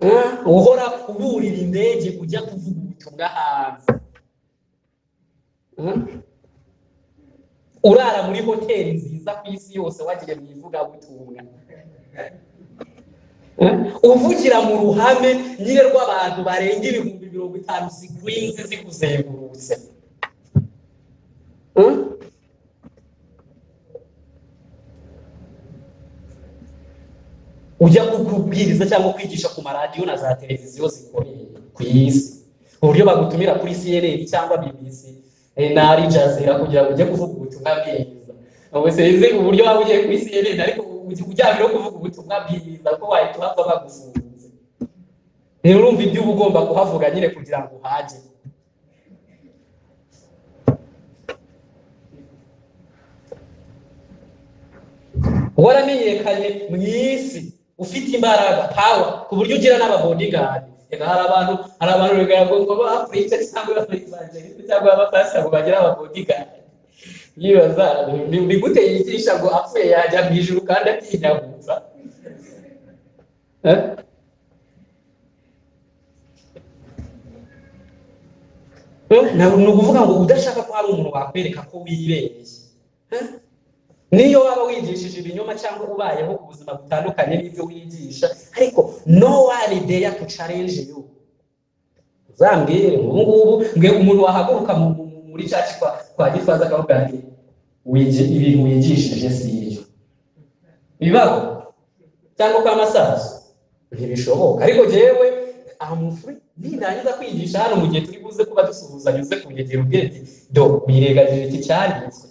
Eh, Uhora uburira indege ujya kuvuga ubutumwa hanze. Eh, Urara muri hoteli nziza ku isi yose wagiye mu ivugabutumwa. Eh, Uvugira mu ruhame nyine rw'abantu barenga ibihumbi mirongo itanu zigwinze zikuzengurutse. Eh? ujya kubwiriza cyangwa kwigisha ku maradiyo na za televiziyo zikomeye ku isi uburyo bagutumira kuri CNN cyangwa BBC eh, na Al Jazeera kugira ngo ujye kuvuga ubutumwa bwiza ubu sinzi uburyo waba ugiye kuri CNN ariko uj- ujyanye no kuvuga ubutumwa bwiza ko wahita uhava bagufunze rero urumva ibyo uba ugomba kuhavuga nyine kugira ngo uhage waramenyekanye mu isi ufite imbaraga power ku buryo ugira n'ababodyguard Reka hari abantu hari abantu bigaragara ngo bapurite cyangwa abavangeliste cyangwa abapasita ngo bagire ababodyguard yibaza ni ni gute yigisha ngo apfuye yajya mu ijuru kandi atinyagutsa Eh? Eh, ntabwo ni ukuvuga ngo udashaka ko hari umuntu wakwereka ko wibeshye Eh? niyo waba wigishije ibinyoma cyangwa ubayeho ubuzima butandukanye n'ibyo wigisha ariko no one dare to challenge you uzambwire ubu ngubu mbwe umuntu wahaguruka mu- mu- muri caci kwa kwa gifaza akavuga ati "Wigi- ibintu wigishije si ibyo bibaho cyangwa kwa masaso ntibishoboka ariko jewe amufuri nindangiza kwigisha hano mu gihe turi buze kuba dusuhuzanya uze kunyegera ubwenge do wirengagije iki cyanditswe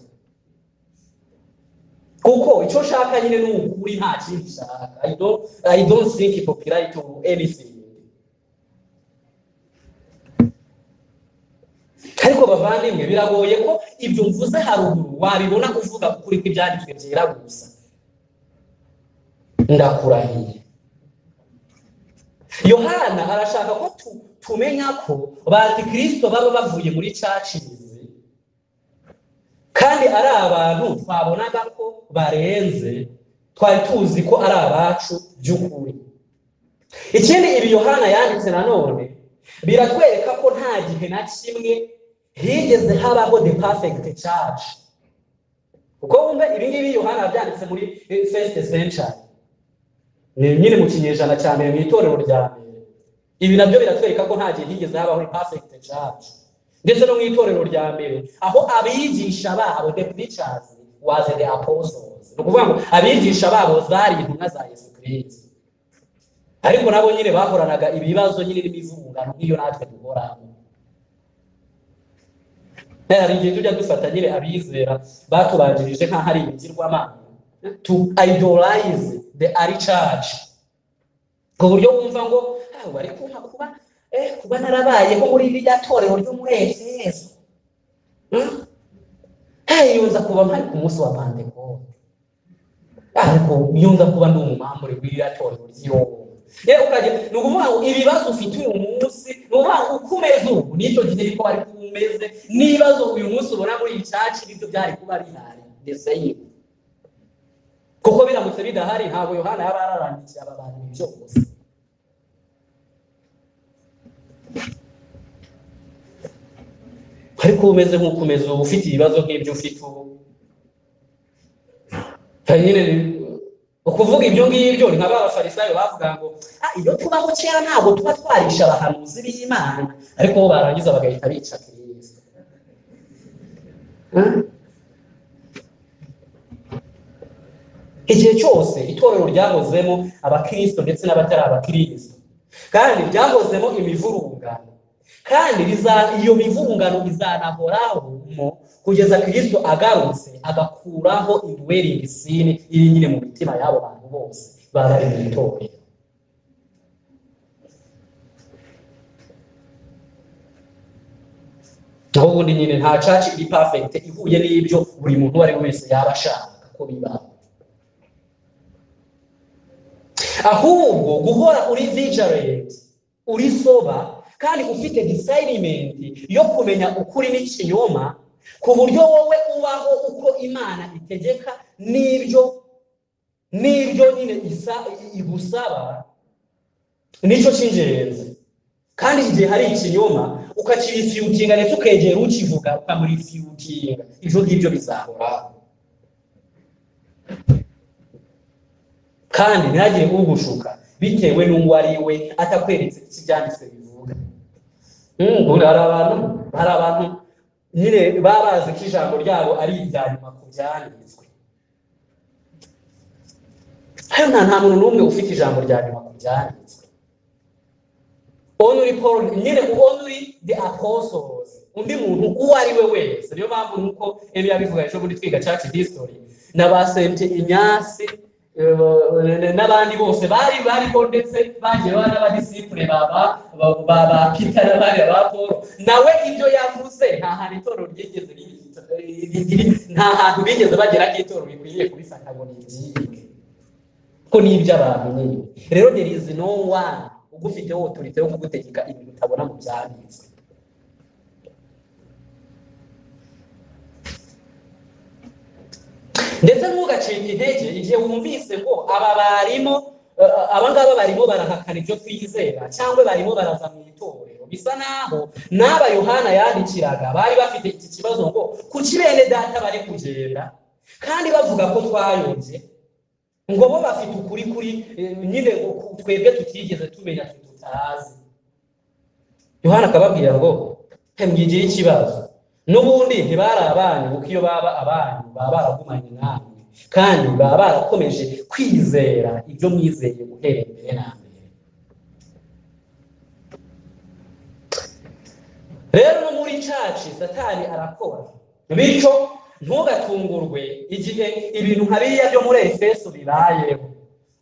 kuko icyo nshaka nyine ni ukuri nta kindi nshaka i don't, I don't think popularity or anything ariko bavandimwe biragoye ko ibyo mvuze haruguru wabibona kuvuga ukuri kw'ibyanditswe byera gusa ndakurahiye yohana arashaka ko tu- tumenya ko ba antikristo baba bavuye muri caci izi kandi ari abantu twabonaga ko barenze twari tuzi ko ari abacu by'ukuri ikindi ibi yohana yanditse nanone biratwereka ko nta gihe na kimwe higeze habaho the perfect church kuko wumva ibi ngibi yohana yabyanditse muri first century ni nyine mu kinyejana cya mbere mu itorero rya mbere ibi nabyo biratwereka ko nta gihe higeze habaho perfect church ndetse no mu itorero rya mbere aho abigisha babo the preachers was the apostles ni ukuvuga ngo abigisha babo zari intumwa za yesu kirisito ariko nabo nyine bahoranaga ibibazo nyine n'imivurungano nk'iyo natwe duhoramo hari igihe tujya dufata nyine abizera batubanjirije nk'aho ari ibigirwamana to idolize the ari charge ku buryo wumva ngo ah bari kumpa kuba eh kuba narabayeho muri rya torero ryo muri efeso Hmm? Eh, yunza kuba mpari ku munsi wa pantekote ariko iyo nza kuba ndi umumambure w'iriya torero ry'iyobo yewe ukajya ni ukuvuga ngo ibibazo ufite uyu munsi ni ukuvuga ngo uko umeze ubu n'icyo gihe niko bari kuba umeze n'ibibazo uyu munsi ubona muri iyi caci nibyo byari kuba bihari ndetse yiwe kuko biramutse bidahari ntabwo yohana yaba yararangikiye aba bantu ibyo gusa ariko umeze nk'uko umeze ubu ufite ibibazo nk'ibyo ufite ubu hari nyine ukuvuga ibyo ngibyo ni nka ba bafarisayo bavuga ngo "Ah, iyo tubaho kera ntabwo tuba twarisha abahanuzi b'imana ariko bo barangiza bagahita bica kirisito Hmm? igihe cyose itorero ryahozemo abakirisito ndetse n'abatari abakirisito kandi ryahozemo imivurungano kandi riza- iyo mivurungano izanahoramo kugeza kirisito agarutse agakuraho indwering sin iri nyine mu mitima y'abo bantu bose baba bari mu itorero aho ubundi nyine nta caci iri perfect ihuye n'ibyo buri muntu uwo ari we wese yaba ashaka ko bibaho ahubwo guhora uri vigilant uri soba kandi ufite discernment yo kumenya ukuri n'ikinyoma ku buryo wowe ubaho uko imana itegeka n'ibyo n'ibyo nyine isa igusaba nicyo cy'ingenzi kandi igihe hari ikinyoma ukakirifiyutinga ndetse ukegera ukivuga ukamurifiyutinga ibyo ngibyo bizahoraho kandi ntihagire ugushuka bitewe n'uwo ari we atakweretse iki byanditswe bivuga Mm, ubu hari abantu hari abantu nyine baba bazi ko ijambo ryabo ari irya nyuma ku byanditswe hano nta nta muntu n'umwe ufite ijambo rya nyuma ku byanditswe only paul nyine only the apostles undi muntu uwo ari we wese niyo mpamvu nuko ebi yabivuga ejo bundi twiga church history na ba sente inyasi eh, n'abandi bose bari bariho ndetse bagiye baba n'abadisipure baba ba- ba ba Peter n'abandi ba Paul nawe ibyo yavuze nta hantu itorero ryigeze ri- ri- ri- nta hantu bigeze bagera ko itorero rikwiriye kubifata ngo nibyige ko ni iby'abantu nyine rero there is no one ugufiteho otorite yo kugutegeka ibintu utabona mu byanditswe ndetse ntugacike intege igihe wumvise ngo aba barimo eh, aba ngaba barimo barahakana ibyo twizera cyangwa barimo baraza mu itorero bisa naho n'aba yohana yandikiraga bari bafite iki kibazo ngo kuki bene data bari kugenda kandi bavuga ko twayombye ngo bo bafite ukuri kuri eh, nyine ngo ku- twebwe tutigeze tumenya twe tutazi yohana akababwira ngo "He, mwigire ikibazo n'ubundi ntibari abanyu kuko iyo baba abanyu baba baragumanye namwe kandi baba barakomeje kwizera ibyo mwizeye guhera mbere na mbere rero no muri caci satani arakora bityo ntugatungurwe igihe ibintu nka biriya byo muri efeso bibayeho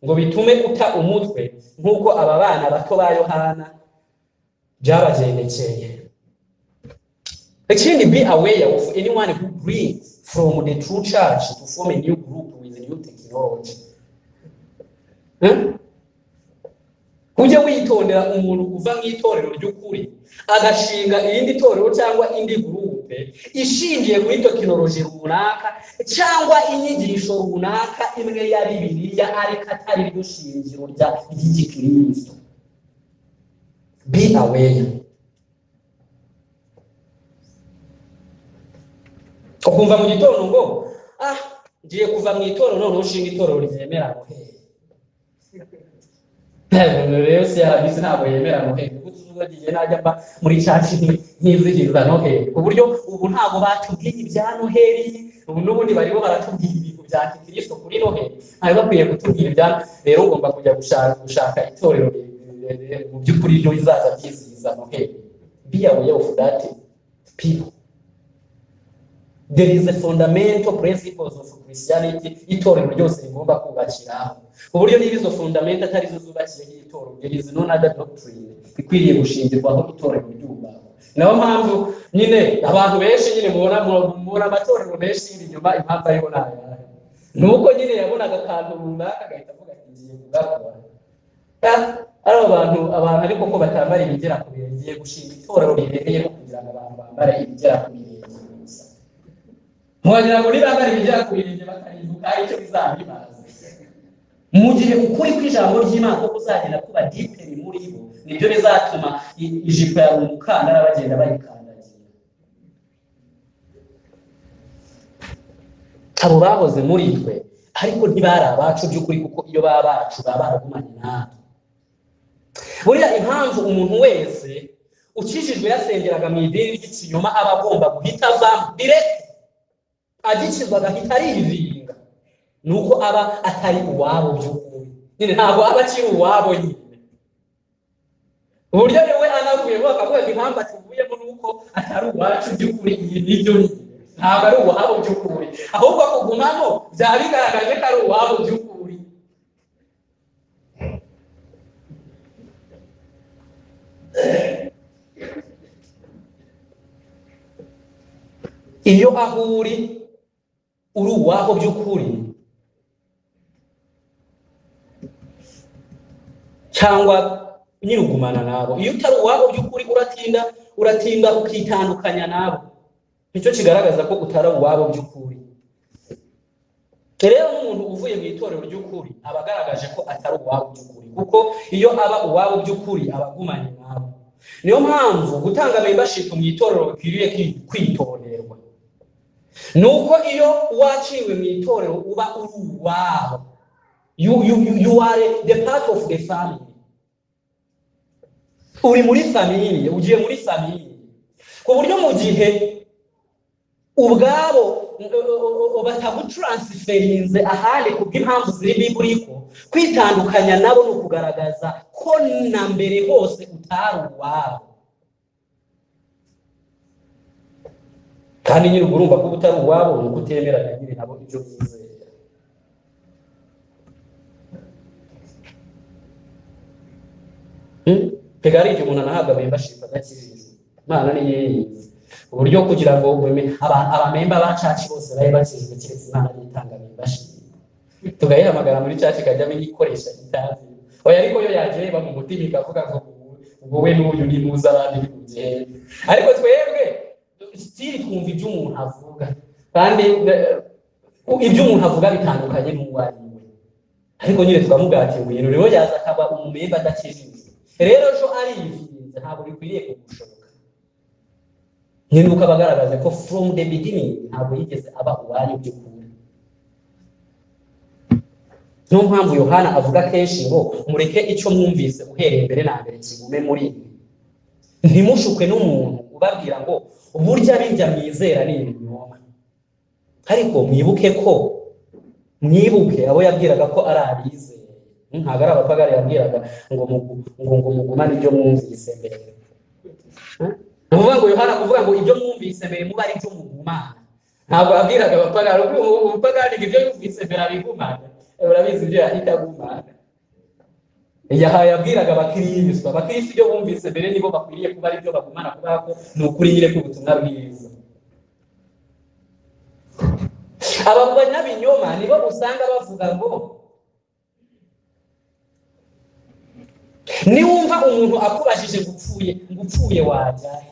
ngo bitume uta umutwe nk'uko aba bana bato ba yohana byabagendekeye Actually, be aware of anyone who brings from the true church to form a new group with new technology. Hmm? Ujye witondera umuntu uva mu itorero ry'ukuri agashinga irindi torero cyangwa indi gurupe mutwe ishingiye kuri tekinoloji runaka cyangwa inyigisho runaka imwe ya bibiliya ariko atari ryo shingiro rya ry'igikristo be aware ukumva mu gitondo ngo ah ngiye kuva mu itorero none ushinga itorero ryemera noheli umuntu rero si yarabizi ntabwo yemera noheli kuko tuzuba ngiye najya mba muri caci nkizihiriza noheli ku buryo ubu ntabwo batubwiye ibya noheli ubu n'ubundi bariho baratubwira ibintu bya kirisito kuri noheli ntawe bakwiye kutubwira ibya rero ugomba kujya gushaka gushaka itorero mu by'ukuri ryo rizaza ryizihiza noheli be aware of that people there is a fundamental principles of Christianity itorero ryose rigomba kubakiraho ku buryo niba izo fundamenta atari zo zubakiyeho itorero there is no other doctrine ikwiriye gushingirwaho itorero ryubahwa nayo mpamvu nyine abantu benshi nyine mubona mubona amatorero menshi inyuma impamvu ariho nayo ni uko nyine yabonaga akantu runaka agahita avuga ati ngiye kugakora ari abantu abantu ariko ko batambara ibigera ku birenge gushinga itorero ribereye no kugira ngo abantu bambare ibigera ku birenge ntiwagira ngo niba bari ibigera ku birenge bakarinduka icyo bizaba bimaze mu gihe ukuri kw'ijambo ry'imana ko kuzagenda kuba diperi muri bo nibyo bizatuma ijipo yawe umukandara bagenda bayikandagira abo bahoze muri twe ariko ntibari abacu by'ukuri kuko iyo baba bacu baba baragumanye natwe buriya impamvu umuntu wese ukijijwe yasengeraga mu idini ry'ikinyoma aba agomba guhita avamo direct agikizwa agahita ariyiringa ni uko aba atari uwabo by'ukuri nyine ntabwo aba akiri uwabo nyine uburyo niwe anavuyemo bakavuga ngo impamvu atuvuyemo ni uko atari uwacu by'ukuri iyi n'ibyo ntabwo ari uwabo by'ukuri ahubwo kugumamo byaba bigaragaje ko ari uwabo by'ukuri iyo aho uri uri uwaho by'ukuri cyangwa nyirugumana nabo iyo utari uwaho by'ukuri uratinda uratinda ukitandukanya nabo nicyo kigaragaza ko utari uwabo by'ukuri rero n'umuntu uvuye mu itorero ry'ukuri aba agaragaje ko atari uwabo by'ukuri kuko iyo aba uwabo by'ukuri aba agumanye nabo niyo mpamvu gutanga membership mu itorero bikwiriye kwitonderwa ni uko iyo waciwe mu itorero uba uri uwaho you, you, you, you are the part of the family uri muri famiye ugiye muri famiye ku buryo mu gihe ubwabo batagutaransiferinze ahandi kubw'impamvu ziri biburiko kwitandukanya nabo ni ukugaragaza ko na mbere hose utari uwabo kandi nyine ubwo urumva ko utari uwabo ni uko utemeranya nyine nabo ibyo byizera mbega ari igihe umuntu anahabwa membership adakijije imana ni yeyizi uburyo kugira ngo abamemba ba caci bose babe bakijwe keretse imana nitanga membership tugayihamagara muri caci ikajya ikoresha itazi oya ariko yo yagereba mu mutima ikavuga ngo ubwo we n'uyu ni muza abandi bimugere ariko twebwe sitiri twumva ibyo umuntu avuga kandi ibyo umuntu avuga bitandukanye n'uwo ari we ariko nyine tukamugatira ibintu rero yaza akaba umumemba adakijijwe rero ejo ariyirinze ntabwo bikwiriye kugushoboka nyine uko aba agaragaza ko from the beginning ntabwo yigeze aba uwayo by'ukuri niyo mpamvu yohana avuga kenshi ngo mureke icyo mwumvise uhereye mbere na mbere kigume muri mwe ntimushuke n'umuntu ubabwira ngo burya birya mwizera ni ibinyoma ariko mwibuke ko mwibuke abo yabwiraga ko ari abizera ntabwo ari abapagari yabwiraga ngo ngo mugumane ibyo mwumvise mbere ni ukuvuga ngo yohana kuvuga ngo ibyo mwumvise mbere muba ari ibyo mugumana ntabwo yabwiraga abapagari ubupagari ibyo yumvise mbere abigumana urabizi ibyo yahita agumana yahaye yabwiraga abakirisito abakirisito ibyo bumvise mbere nibo bakwiriye kuba aribyo bagumana kubera ko ni ukuri nyine k'ubutumwa bwiza aba banyabinyoma nibo usanga bavuga ngo niwumva umuntu akubajije ngo upfuye ngo upfuye wajyahe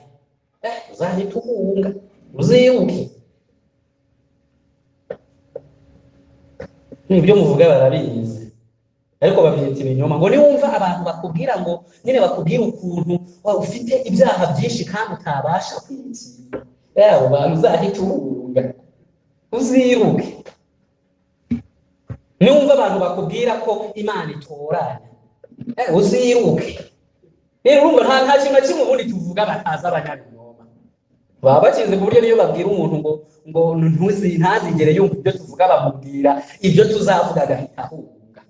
uzahita uhunga uzibuke ibyo muvuga barabizi ariko babyita ibinyoma ngo niwumva abantu bakubwira ngo nyine bakubwira ukuntu waba ufite ibyaha byinshi kandi utabasha kwikinga yabo bantu uzahita ubuga uzibuke niwumva abantu bakubwira ko imana itoranya eh, uziruke rero urumva nta nta kintu na kimwe ubundi tuvuga batazi abanyabinyoma baba bakizi ku buryo niyo babwira umuntu ngo ngo ntuzi ntazigere yumva ibyo tuvuga bamubwira ibyo tuzavuga agahita ahunga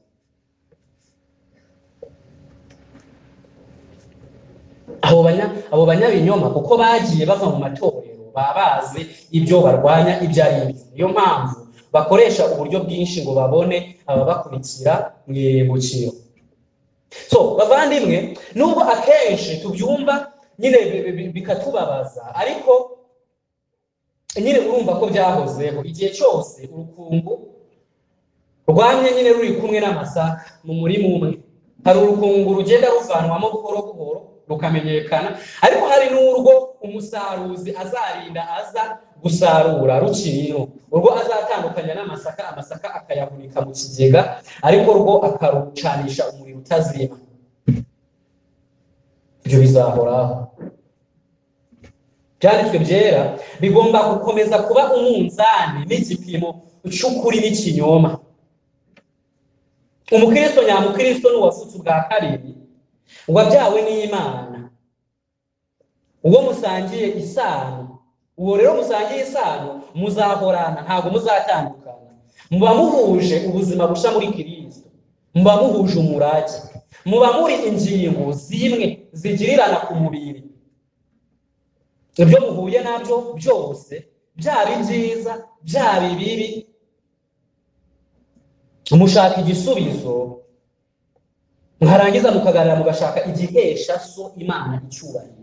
abo banya abo banyabinyoma kuko bagiye bava mu matorero baba bazi ibyo barwanya ibyo ari byo niyo mpamvu bakoresha uburyo bwinshi ngo babone ababakurikira mu iruhukiro so bavandimwe nubwo akenshi tubyumva nyine bi- bi- bi- bikatubabaza ariko nyine urumva ko byahozeho igihe cyose urukungu rwamye nyine ruri kumwe n'amasaka mu murima umwe hari urukungu rugenda ruvanwamo buhoro buhoro rukamenyekana ariko hari n'urwo umusaruzi azarinda aza gusarura rukiriro urwo azatandukanya n'amasaka amasaka akayahunika mu kigega ariko rwo akarucanisha umuriro utazima ibyo bizahoraho byanditswe byera bigomba gukomeza kuba umunzani n'igipimo cy'ukuri n'ikinyoma umukristo nyamukristo ni uwavutse ubwa kabiri wabyawe n'imana uwo musangiye isano uwo rero musangiye isano muzahorana ntabwo muzatandukana muba muhuje ubuzima bushya muri kirisito muba muhuje umurage muba muri ingingo zimwe zigirirana ku mubiri ibyo muhuye nabyo byose byaba ibyiza byaba ibibi mushaka igisubizo mwarangiza mukaganira mugashaka igihesha so imana icyubahiro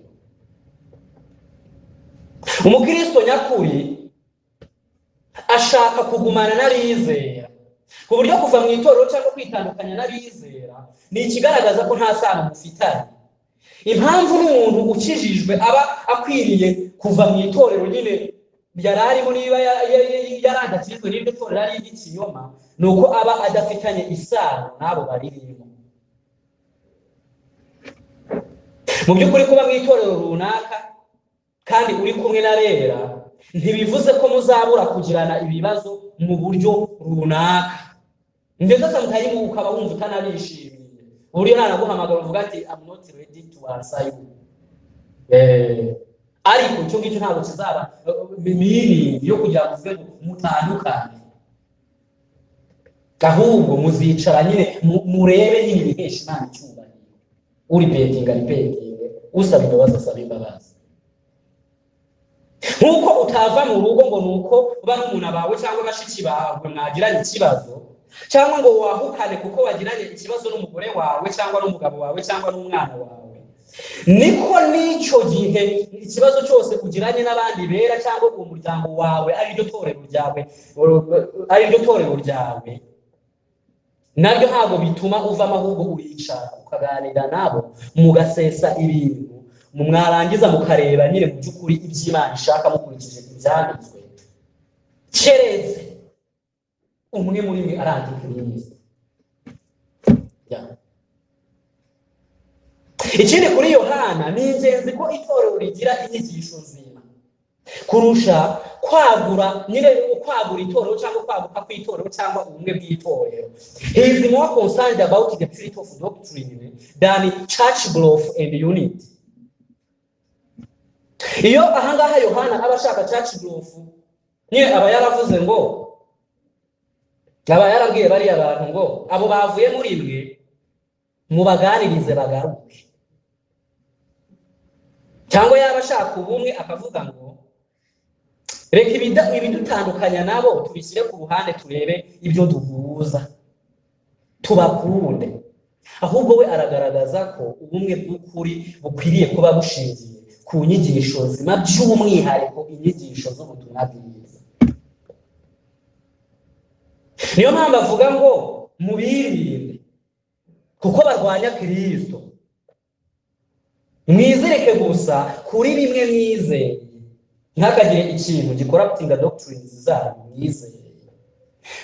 umukristo nyakuri ashaka kugumana n'abizera ku buryo kuva mu itorero cyangwa kwitandukanya n'abizera ni ikigaragaza ko nta sano mufitanye impamvu n'umuntu ukijijwe aba akwiriye kuva mu itorero nyine yari arimo niba ya- ya- ya- yarandakijwe n'iryo torero ari iry'ikinyoma ni uko aba adafitanye isano n'abo baririmo mu by'ukuri kuba mu itorero runaka kandi uri kumwe na rera ntibivuze ko muzabura kugirana ibibazo mu buryo runaka ndetse samutayimu ukaba wumva utanabishimiye uburyo nanaguhamagara uvuga ati I'm not ready to answer you Eh, ariko icyo ngicyo ntabwo kizaba miringi yo kugira ngo uvuge ngo mutandukane ahubwo muzicara nyine mu- murebe nyine ibihesha imana icyubahiro uri pedinga ari pedinga usaba imbabazi asaba imbabazi nk'uko utava mu rugo ngo ni uko barumuna bawe cyangwa bashiki bawe mwagiranye ikibazo cyangwa ngo wahukane kuko wagiranye ikibazo n'umugore wawe cyangwa n'umugabo wawe cyangwa n'umwana wawe niko n'icyo gihe ikibazo cyose ugiranye n'abandi bera cyangwa uwo muryango wawe ari ryo torero ryawe ari ryo torero ryawe nabyo ntabwo bituma uvamo ahubwo uricara ukaganira nabo mugasesa ibintu mu mwarangiza mukareba nyine mu by'ukuri iby'imana ishaka mukurikije ibyanditswe keretse umwe muri mwe arandika neza ikindi kuri yohana ni ingenzi ko itorero rigira inyigisho nzima kurusha kwagura nyine kwagura itorero cyangwa kwaguka kw'itorero cyangwa ubumwe bw'itorero he is more concerned about the spirit of doctrine than church growth and unity iyo ahangaha yohana aba ashaka church growth nyine aba yaravuze ngo aba yarabwiye bariya bantu ngo abo bavuye muri mwe mubaganirize bagaruke cyangwa yaba ashaka ubumwe akavuga ngo reka ibida- ibidutandukanya nabo tubishyire ku ruhande turebe ibyo duhuza tubakunde ahubwo we aragaragaza ko ubumwe bw'ukuri bukwiriye kuba bushingiye ku nyigisho nzima by'umwihariko inyigisho z'ubutumwa bwiza niyo mpamvu avuga ngo mubirinde kuko barwanya kirisito mwizirike gusa kuri bimwe mwizeye ntakagire ikintu gikoraptinga doctrines zanyu mwizeye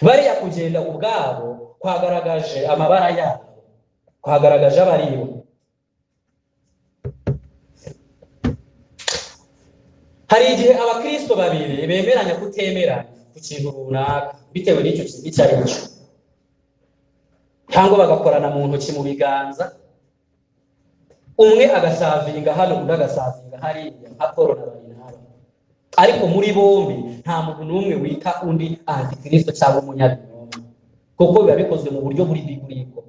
bariya kugenda ubwabo kwagaragaje amabara yabo kwagaragaje abaribo hari igihe abakristo babiri bemeranya kutemeranya ku kintu runaka bitewe n'icyo kintu icyo ari cyo cyangwa bagakorana mu ntoki mu biganza umwe agasavinga hano undi agasavinga hariya nka paul na barinaba ariko muri bombi nta muntu n'umwe wita undi antikristo cyangwa umunyabinyoma kuko biba bikozwe mu buryo buri bibliko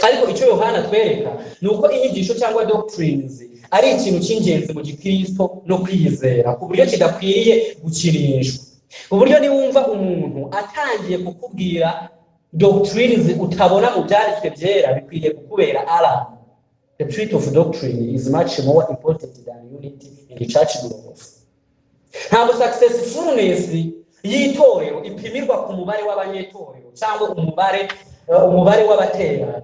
ariko icyo yohana atwereka ni uko inyigisho cyangwa doctrines ari ikintu cy'ingenzi mu gikristo no kwizera ku buryo kidakwiriye gukinishwa uburyo niwumva umuntu atangiye kukubwira doctrines utabona mu byanditswe byera bikwiye kukubera alarm the truth of doctrine is much more important than unity in the church growth ntabwo successfulness y'itorero ipimirwa ku mubare w'abanyetorero cyangwa umubare umubare w'abaterana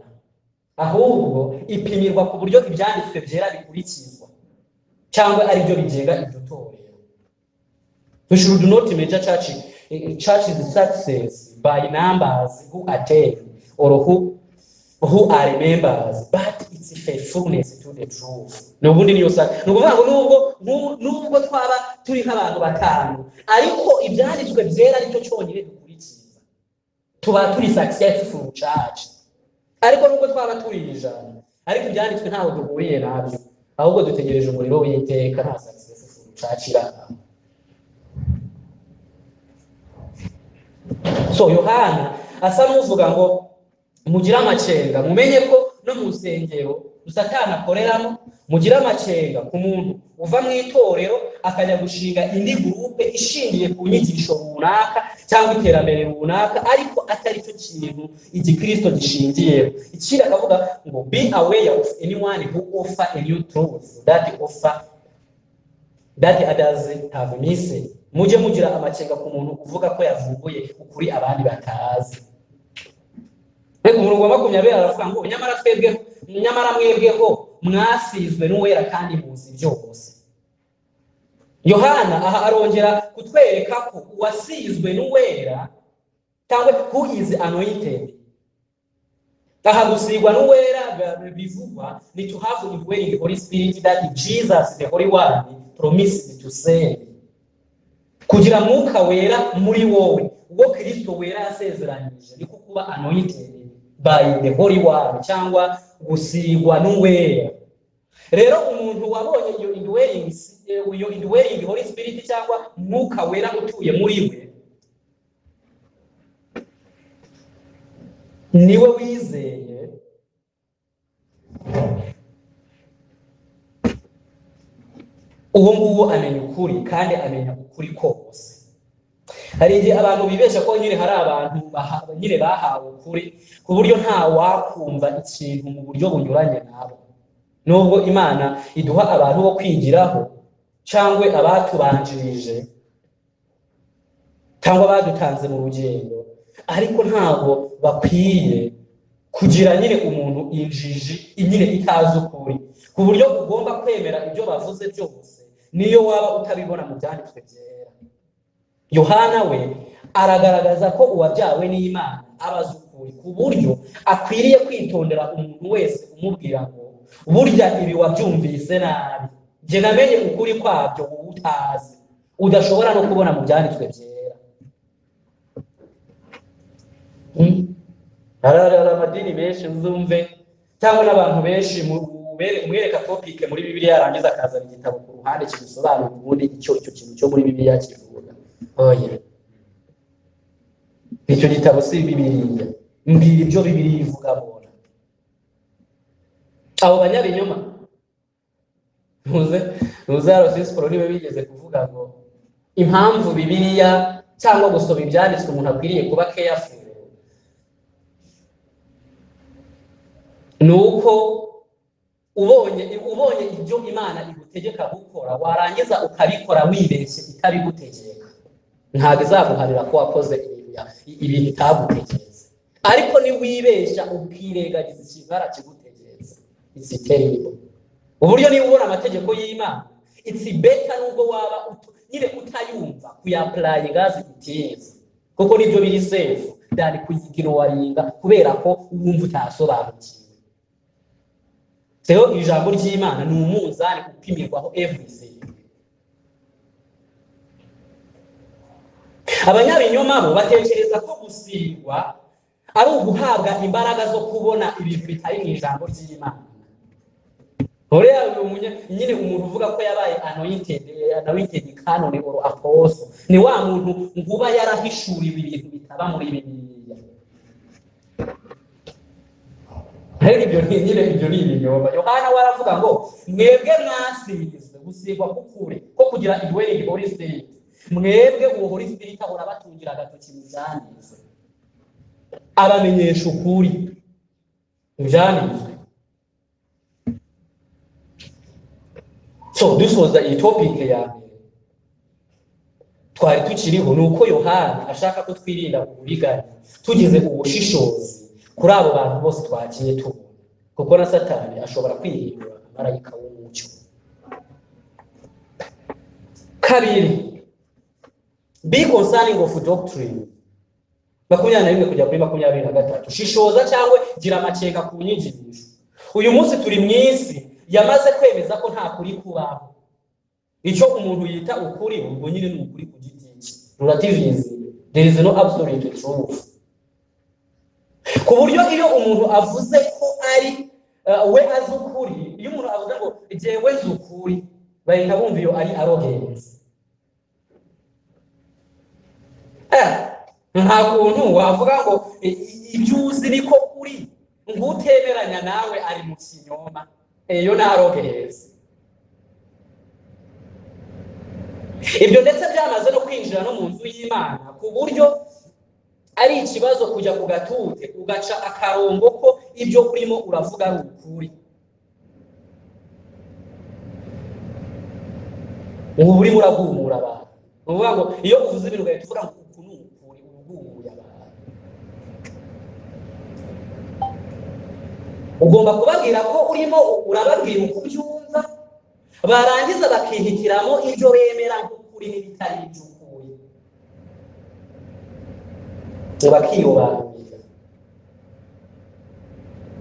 ahubwo ipimirwa ku buryo ibyanditswe byera bikurikizwa cyangwa ari byo bigenga iryo torero we should not measure church church's success by numbers who attend or who who are members but its faithfulness to the truth ni ubundi niyo sa ni ukuvuga ngo nubwo nubwo- nubwo twaba turi nk'abantu batanu ariko ibyanditswe byera aricyo cyonyine dukurikiza tuba turi successful church ariko nubwo twaba turi ijana ariko ibyanditswe ntaho duhuriye nabyo ahubwo dutegereje umuriro w'iteka nta successful church irangwa so yohana asa n'uvuga ngo mugire amakenga mumenye ko no mu nsengero satani akoreramo mugire amakenga ku muntu uva mu itorero akajya gushinga indi gurupe ishingiye ku nyigisho runaka cyangwa iterambere runaka ariko atari cyo kintu igikirisito gishingiyeho ikindi akavuga ngo be aware of anyone who offer a new truth that offer that others have missed mujye mugira amakenga ku muntu uvuga ko yavumbuye ukuri abandi batazi reka umuntu wa makumyabiri aravuga ngo nyamara twebwe nyamara mwebweho mwasizwe n'uwera kandi muzi byose yohana aha arongera kutwereka ko uwasizwe n'uwera cyangwa who is anointed aha gusigwa n'uwera ba- bivugwa ni to have indwelling holy spirit that jesus the holy one promised to send kugira mwuka wera muri wowe ubwo kristo wera yasezeranyije niko kuba anointed by the holy one cyangwa gusigwa n'uwera rero umuntu wabonye iyo indwelling iyo indwelling holy spirit cyangwa mwuka wera utuye muri we niwe wizeye uwo nguwo amenya ukuri kandi amenya ukuri kose hari igihe abantu bibeshya ko nyine hari abantu baha- nyine bahawe ukuri ku buryo nta wakumva ikintu mu buryo bunyuranye nabo nubwo imana iduha abantu bo kwigiraho cyangwa abatubanjirije cyangwa badutanze mu rugendo ariko ntabwo bakwiye kugira nyine umuntu injiji nyine itazi ukuri ku buryo ugomba kwemera ibyo bavuze byose niyo waba utabibona mu byanditswe byera yohana we aragaragaza ko uwabyawe n'imana abaza ukuri ku buryo akwiriye kwitondera umuntu wese umubwira ngo burya ibi wabyumvise nabi jye namenye ukuri kwabyo wowe utazi udashobora no kubona mu byanditswe byera Hmm. hari hari amadini menshi uzumve cyangwa n'abantu benshi mu- ubere- umwereka topic muri bibiliya yarangiza akazana igitabo ku ruhande kimusobanura ubundi icyo icyo kintu cyo muri bibiliya kivuga oya icyo gitabo si bibiliya mbwira ibyo bibiliya ivuga bona abo banyabinyoma ntuze ntuze hano sisiporo niba bigeze kuvuga ngo impamvu bibiliya cyangwa gusoma ibyanditswe umuntu akwiriye kuba careful ni uko ubonye ubonye ibyo imana igutegeka gukora warangiza ukabikora wibeshye itabigutegeka ntabwo izaguharira ko wakoze ibya- ibintu itagutekereza ariko niwibeshya ukirengagiza ikintu barakigutekereza isi terrible uburyo niba ubona amategeko y'imana itsi beta nubwo waba utu- nyine utayumva kuyapurayinga zibutiza kuko nibyo biri sefu dani kuyikirowaringa kubera ko wumva utasobanukiwe rero ijambo ry'imana ni umunzani upimirwaho everything abanyabinyoma bo batekereza ko gusigwa ari uguhabwa imbaraga zo kubona ibintu bitari mu ijambo ry'imana Horea nyine umuntu uvuga ko yabaye anointed anointed canon or apostle ni wa muntu nguba yarahishuriwe ibintu bitaba muri bibiliya rero ibyo ni nyine ibyo ni ibinyoma yohana we aravuga ngo mwebwe mwasizwe gusigwa kukure ko kugira indwelling holy spirit mwebwe uwo holy spirit ahora abatungira agatoki mu byanizwe abamenyesha ukuri mu byanizwe So this was the topic ya mbere twari tukiriho ni uko yohana ashaka ko twirinda uburiganya tugize ubushishozi kuri abo bantu bose twagiye tubona kuko na satani ashobora kwihindura marayika w'umucyo kabiri be concerning of doctrine makumyabiri na rimwe kujya kuri makumyabiri na gatatu shishoza cyangwa gira amakenga ku nyigisho uyu munsi turi mu isi yamaze kwemeza ko nta kuri kubaho icyo umuntu yita ukuri ubwo nyine ni ukuri ku giti cye rurativizi there is no absolute truth ku buryo iyo umuntu avuze ko ari eh, we azi ukuri iyo umuntu avuze ngo jyewe nzi ukuri bahita bumva iyo ari arrogance Eh, nta kuntu wavuga ngo i- i- ibyo uzi niko uri ng'utemeranya nawe ari mu kinyoma iyo ni arogezi ibyo ndetse byamaze no kwinjira no mu nzu y'imana ku buryo ari ikibazo kujya ku gatute ugaca akarongo ko ibyo urimo uravuga ari ukuri ubu urimo urahumura abantu ni ukuvuga ngo iyo uvuze ibintu ugahita uvuga ngo uku ni ukuri uba uhumuye abantu ugomba kubabwira ko urimo urababwira uko ubyumva barangiza bakihitiramo ibyo bemera nk'ukuri n'ibitari iby'ukuri bakiyobanurira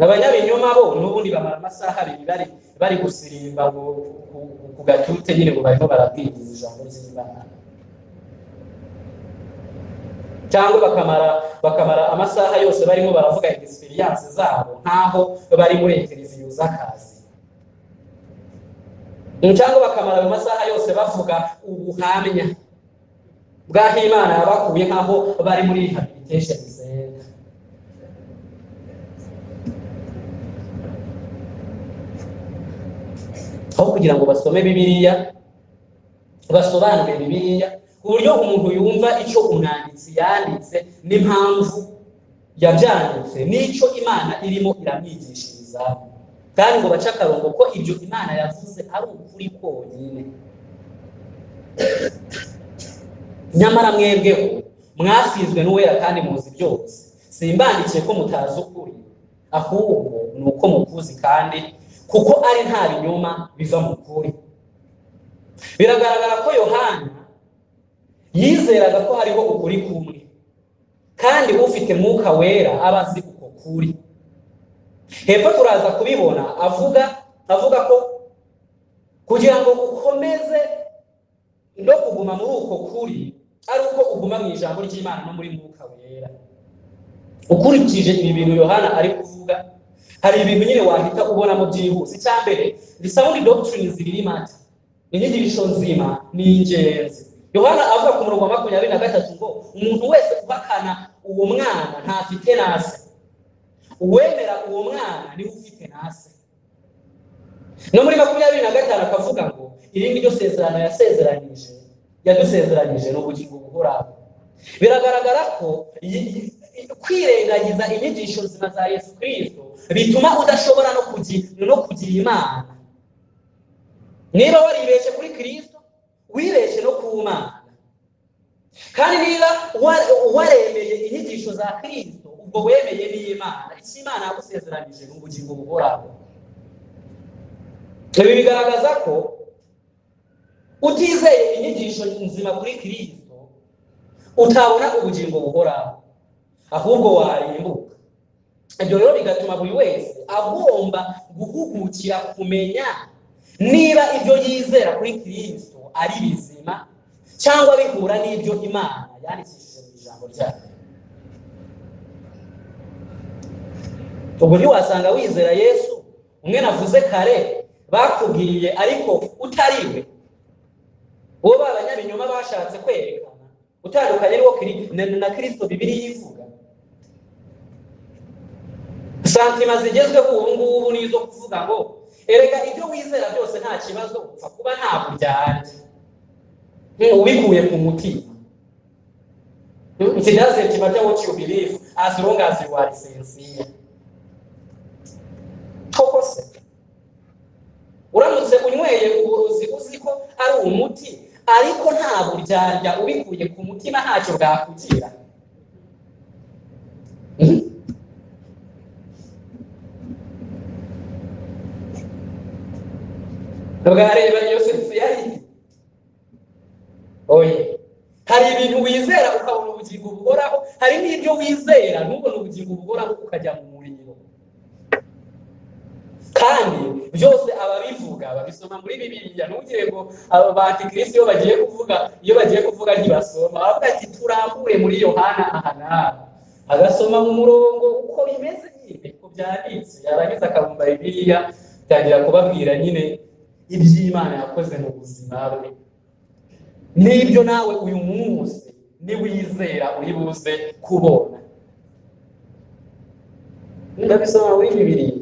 abanyabinyoma bo n'ubundi bamara amasaha abiri bari bari gusirimba ku- ku- ku- ku gatute nyine ngo barimo barabwiriza ijambo ry'imana cyangwa bakamara bakamara amasaha yose barimo baravuga experience zabo nkaho bari muri televiziyo z'akazi cyangwa bakamara ayo masaha yose bavuga ubuhamya bw'aho imana yabakuye nkaho bari muri rehabilitation center aho kugira ngo basome bibiliya basobanure bibiliya ku buryo umuntu yumva icyo umwanditsi yanditse n'impamvu yabyanditse n'icyo imana irimo iramwigishiriza kandi ngo bace akarongo ko ibyo imana yavuze ari ukuri konyine nyamara mwebweho mwasizwe n'uwera kandi muzi byose simbandikiye ko mutazi ukuri ahubwo ni uko mukuzi kandi kuko ari nta binyoma biva mu kuri biragaragara ko yohana yizeraga ko hariho ukuri kumwe kandi ufite mwuka wera aba azi uko kuri hepfo turaza kubibona avuga avuga ko kugira ngo ukomeze no kuguma muri uko kuri ari uko uguma mu ijambo ry'imana no muri mwuka wera ukurikije ibi bintu yohana ari kuvuga hari ibintu nyine wahita ubonamo byihuse icya mbere ni sound doctrine zibiri mata inyigisho nzima ni ingenzi yohana avuga ku murongo wa makumyabiri na gatatu ngo umuntu wese ubakana uwo mwana ntafite nase uwemera uwo mwana niwe ufite nase no muri makumyabiri na gatanu akavuga ngo iri ni ryo sezerano yasezeranije yadusezeranije ni ubugingo buhoraho biragaragara ko yi- yi- kwirengagiza inyigisho nzima za yesu kirisito bituma udashobora no kugi- no kugira imana niba waribeshye kuri kirisito wibeshye no ku mana kandi niba wa- waremeye inyigisho za kirisito ubwo wemeye n'imana icyo imana yagusezeranyije ni ubugingo buhoraho ibi bigaragaza ko utizeye inyigisho nzima kuri kirisito utabona ubugingo buhoraho ahubwo warimbuka ibyo rero bigatuma buri wese agomba guhugukira kumenya niba ibyo yizera kuri kirisito ari bizima cyangwa bihura n'ibyo imana yandikishije mu ijambo ryayo ubwo ntiwasanga wizera yesu umwe navuze kare bakubwiriye ariko utariwe uwo babanyabinyoma bashatse kwerekana utandukanye n'uwo kiri- na- na kirisito bibiri yivuga santima zigezweho ubu ngubu ni izo kuvuga ngo erega ibyo wizera byose nta kibazo upfa kuba ntabwo byanjye Mm, ubikuye ku mutima Mm, it doesn't matter what you believe as long as you are sincere koko se uramutse unyweye uburozi uzi ko ari umuti ariko nta buryarya ubikuye ku mutima ntacyo bwakugira Mhm. bwareba iyo sensi yari oye hari ibintu wizera ukabona ubugingo buhoraho hari n'ibyo wizera ntubone ubugingo buhoraho ukajya mu muriro kandi byose ababivuga babisoma muri bibiliya ntugire ngo aba bantikirisi iyo bagiye kuvuga iyo bagiye kuvuga ntibasoma bavuga ati turambure muri yohana aha n'aha agasoma mu murongo uko bimeze nyine uko byanditse yarangiza akabumba bibiliya atangira kubabwira nyine iby'imana yakoze mu buzima bwe n'ibyo nawe uyu munsi niwizera uri buze kubona ndabisoma muri bibiliya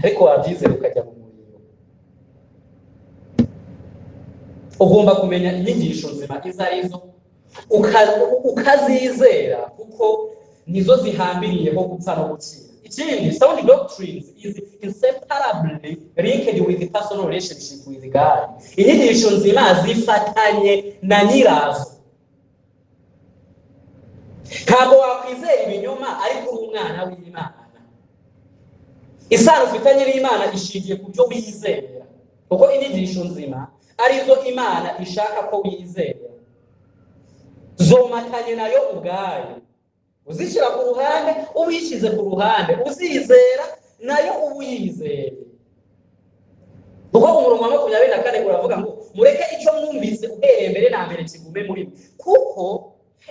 ariko wabyizera ukajya mu muriro ugomba kumenya inyigisho nzima izo ari zo uka- ukazizera kuko nizo zihambiriyeho gupfa no gukira ikindi sound doctrines is inseparably linked with the personal relationship with God inyigisho nzima zifatanye na nyirazo ntabwo wakwizera ibinyoma ariko uri umwana w'imana isano ufitanye n'imana ishingiye ku byo wizera kuko inyigisho nzima arizo imana ishaka ko wizera zomatanye nayo ubwayo uzishyira ku ruhande ubishyize ku ruhande uzizera nayo uba uyizeye kuko umurongo wa makumyabiri na kane uravuga ngo mureke icyo mwumvise uhereye mbere na mbere kigume muri mwe kuko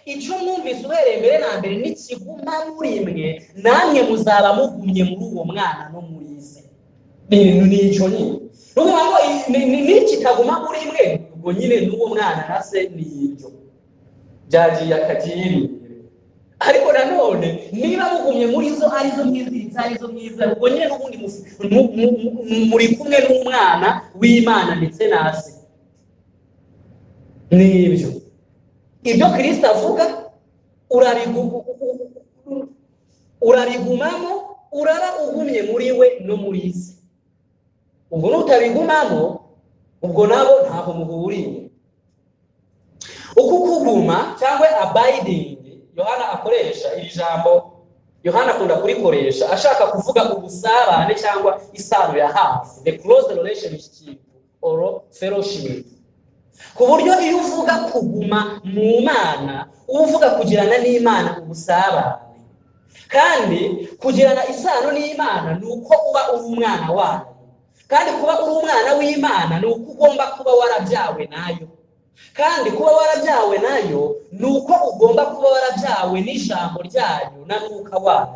icyo mwumvise uhereye mbere na mbere nikiguma muri mwe namwe muzaba mugumye muri uwo mwana no muri se ibintu ni icyo nyine ni ukuvuga ngo i- ni- ni- nikitaguma muri mwe ubwo nyine n'uwo mwana na se ni ibyo byagiye akagiri ariko nanone niba mugumye muri zo arizo mwiziritse arizo mwiza ubwo nyine n'ubundi mufi- mu- mu- mu- muri kumwe n'umwana w'imana ndetse na se ni ibyo ibyo kirisita avuga urabigu- urabigumamo uraba ugumye muri we no muri se ubwo nutabigumamo ubwo nabo ntaho muhuriye uku kuguma cyangwa abiding yohana akoresha iri jambo yohana akunda kurikoresha ashaka kuvuga ubusabane cyangwa isano ya hafi the close relationship or fellowship ku buryo iyo uvuga kuguma mu mana uba uvuga kugirana n'imana ubusabane kandi kugirana isano n'imana ni uko uba uri umwana wayo kandi kuba uri umwana w'imana ni uko ugomba kuba warabyawe nayo kandi kuba warabyawe nayo ni uko ugomba kuba warabyawe n'ijambo ryayo na mwuka wayo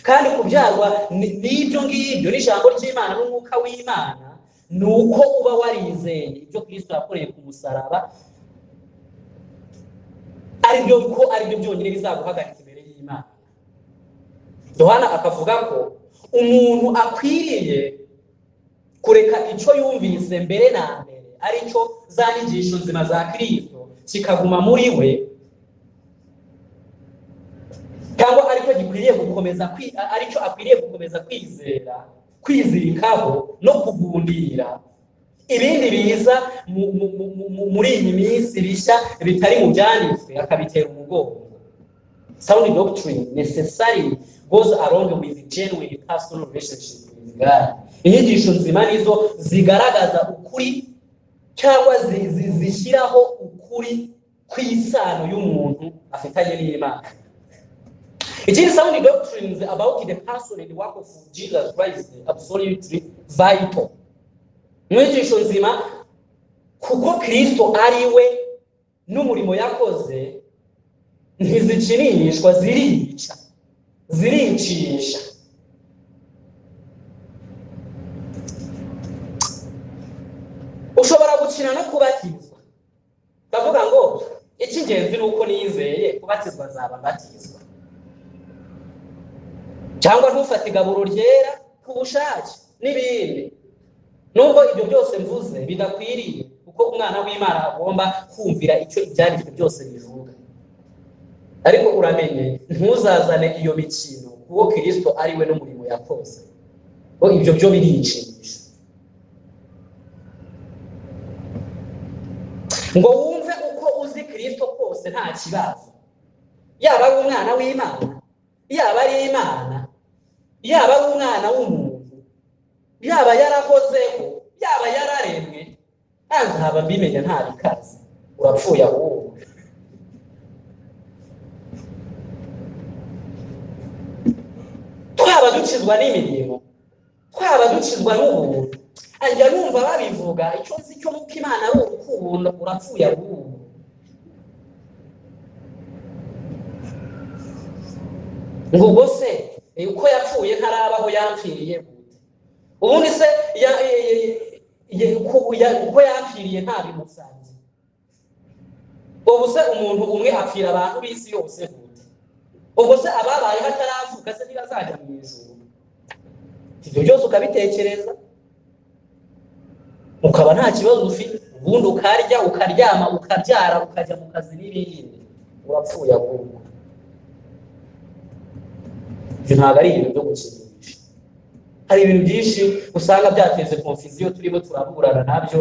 kandi kubyarwa ni- n'ibyo ngibyo n'ijambo ry'imana n'umwuka w'imana ni uko uba warizeye ibyo kristo yakoreye ku musaraba ari byo ko ari byo byonyine bizaguhagarika imbere y'imana yohana akavuga ko umuntu akwiriye kureka icyo yumvise mbere na mbere ari cyo za nyigisho nzima za kirisito kikaguma muri we cyangwa aricyo gikwiriye gukomeza kwi- aricyo akwiriye gukomeza kwizera kwizirikaho no kugundira ibindi biza mu- mu- mu- mu- mu- muri iyi minsi bishya bitari mu byanditswe akabitera umugongo sound doctrine necessary goes along with genuine personal relationship with igare inyigisho nzima nizo zigaragaza ukuri cyangwa zi- zi- zishyiraho ukuri kw'isano y'umuntu afitanye n'imana ikindi sound doctrines about the person and work of jesus christ absolutely vital inyigisho nzima kuko kristo ari we n'umurimo yakoze ntizikinishwa zirica ziricisha ushobora gukina no kubatizwa ndavuga ngo icy'ingenzi ni uko niyizeye kubatizwa nzaba mbatizwa cyangwa ntufate igaburo ryera ku bushake n'ibindi nubwo ibyo byose mvuze bidakwiriye kuko umwana w'imana agomba kumvira icyo ibyanditswe byose bivuga ariko uramenye ntuzazane iyo mikino kuko kirisito ari we n'umurimo yakoze ngo ibyo byo biriyicisha ngo wumve uko uzi kirisito kose nta kibazo yaba ari umwana w'imana yaba ari imana yaba ari umwana w'umuntu yaba yarahozeho yaba yararemwe ntabwo haba mbimenya nta bikaze urapfuye ahubwo twaba dukizwa n'imirimo twaba dukizwa n'ubuntu ajya numva babivuga icyo nzi cyo nuko imana ari urukundo urapfuye ahubwo ngo ubwo se eh, uko yapfuye ntarabaho yampfiriye gute ubundi se ya- eh, eh, ye- uko ya- uko yapfiriye nta bimusanze ubu se umuntu umwe apfira abantu b'isi yose gute ubwo se ababayeho ataravuka se ntibazajya mu ijuru ibyo byose ukabitekereza ukaba nta kibazo ufite ubundi ukarya ukaryama ukabyara ukajya mu kazi n'ibindi urapfuye ahubwo ibyo ntabwo ari ibintu byo gukinisha hari ibintu byinshi usanga byateze konfiziyo turimo turaburana nabyo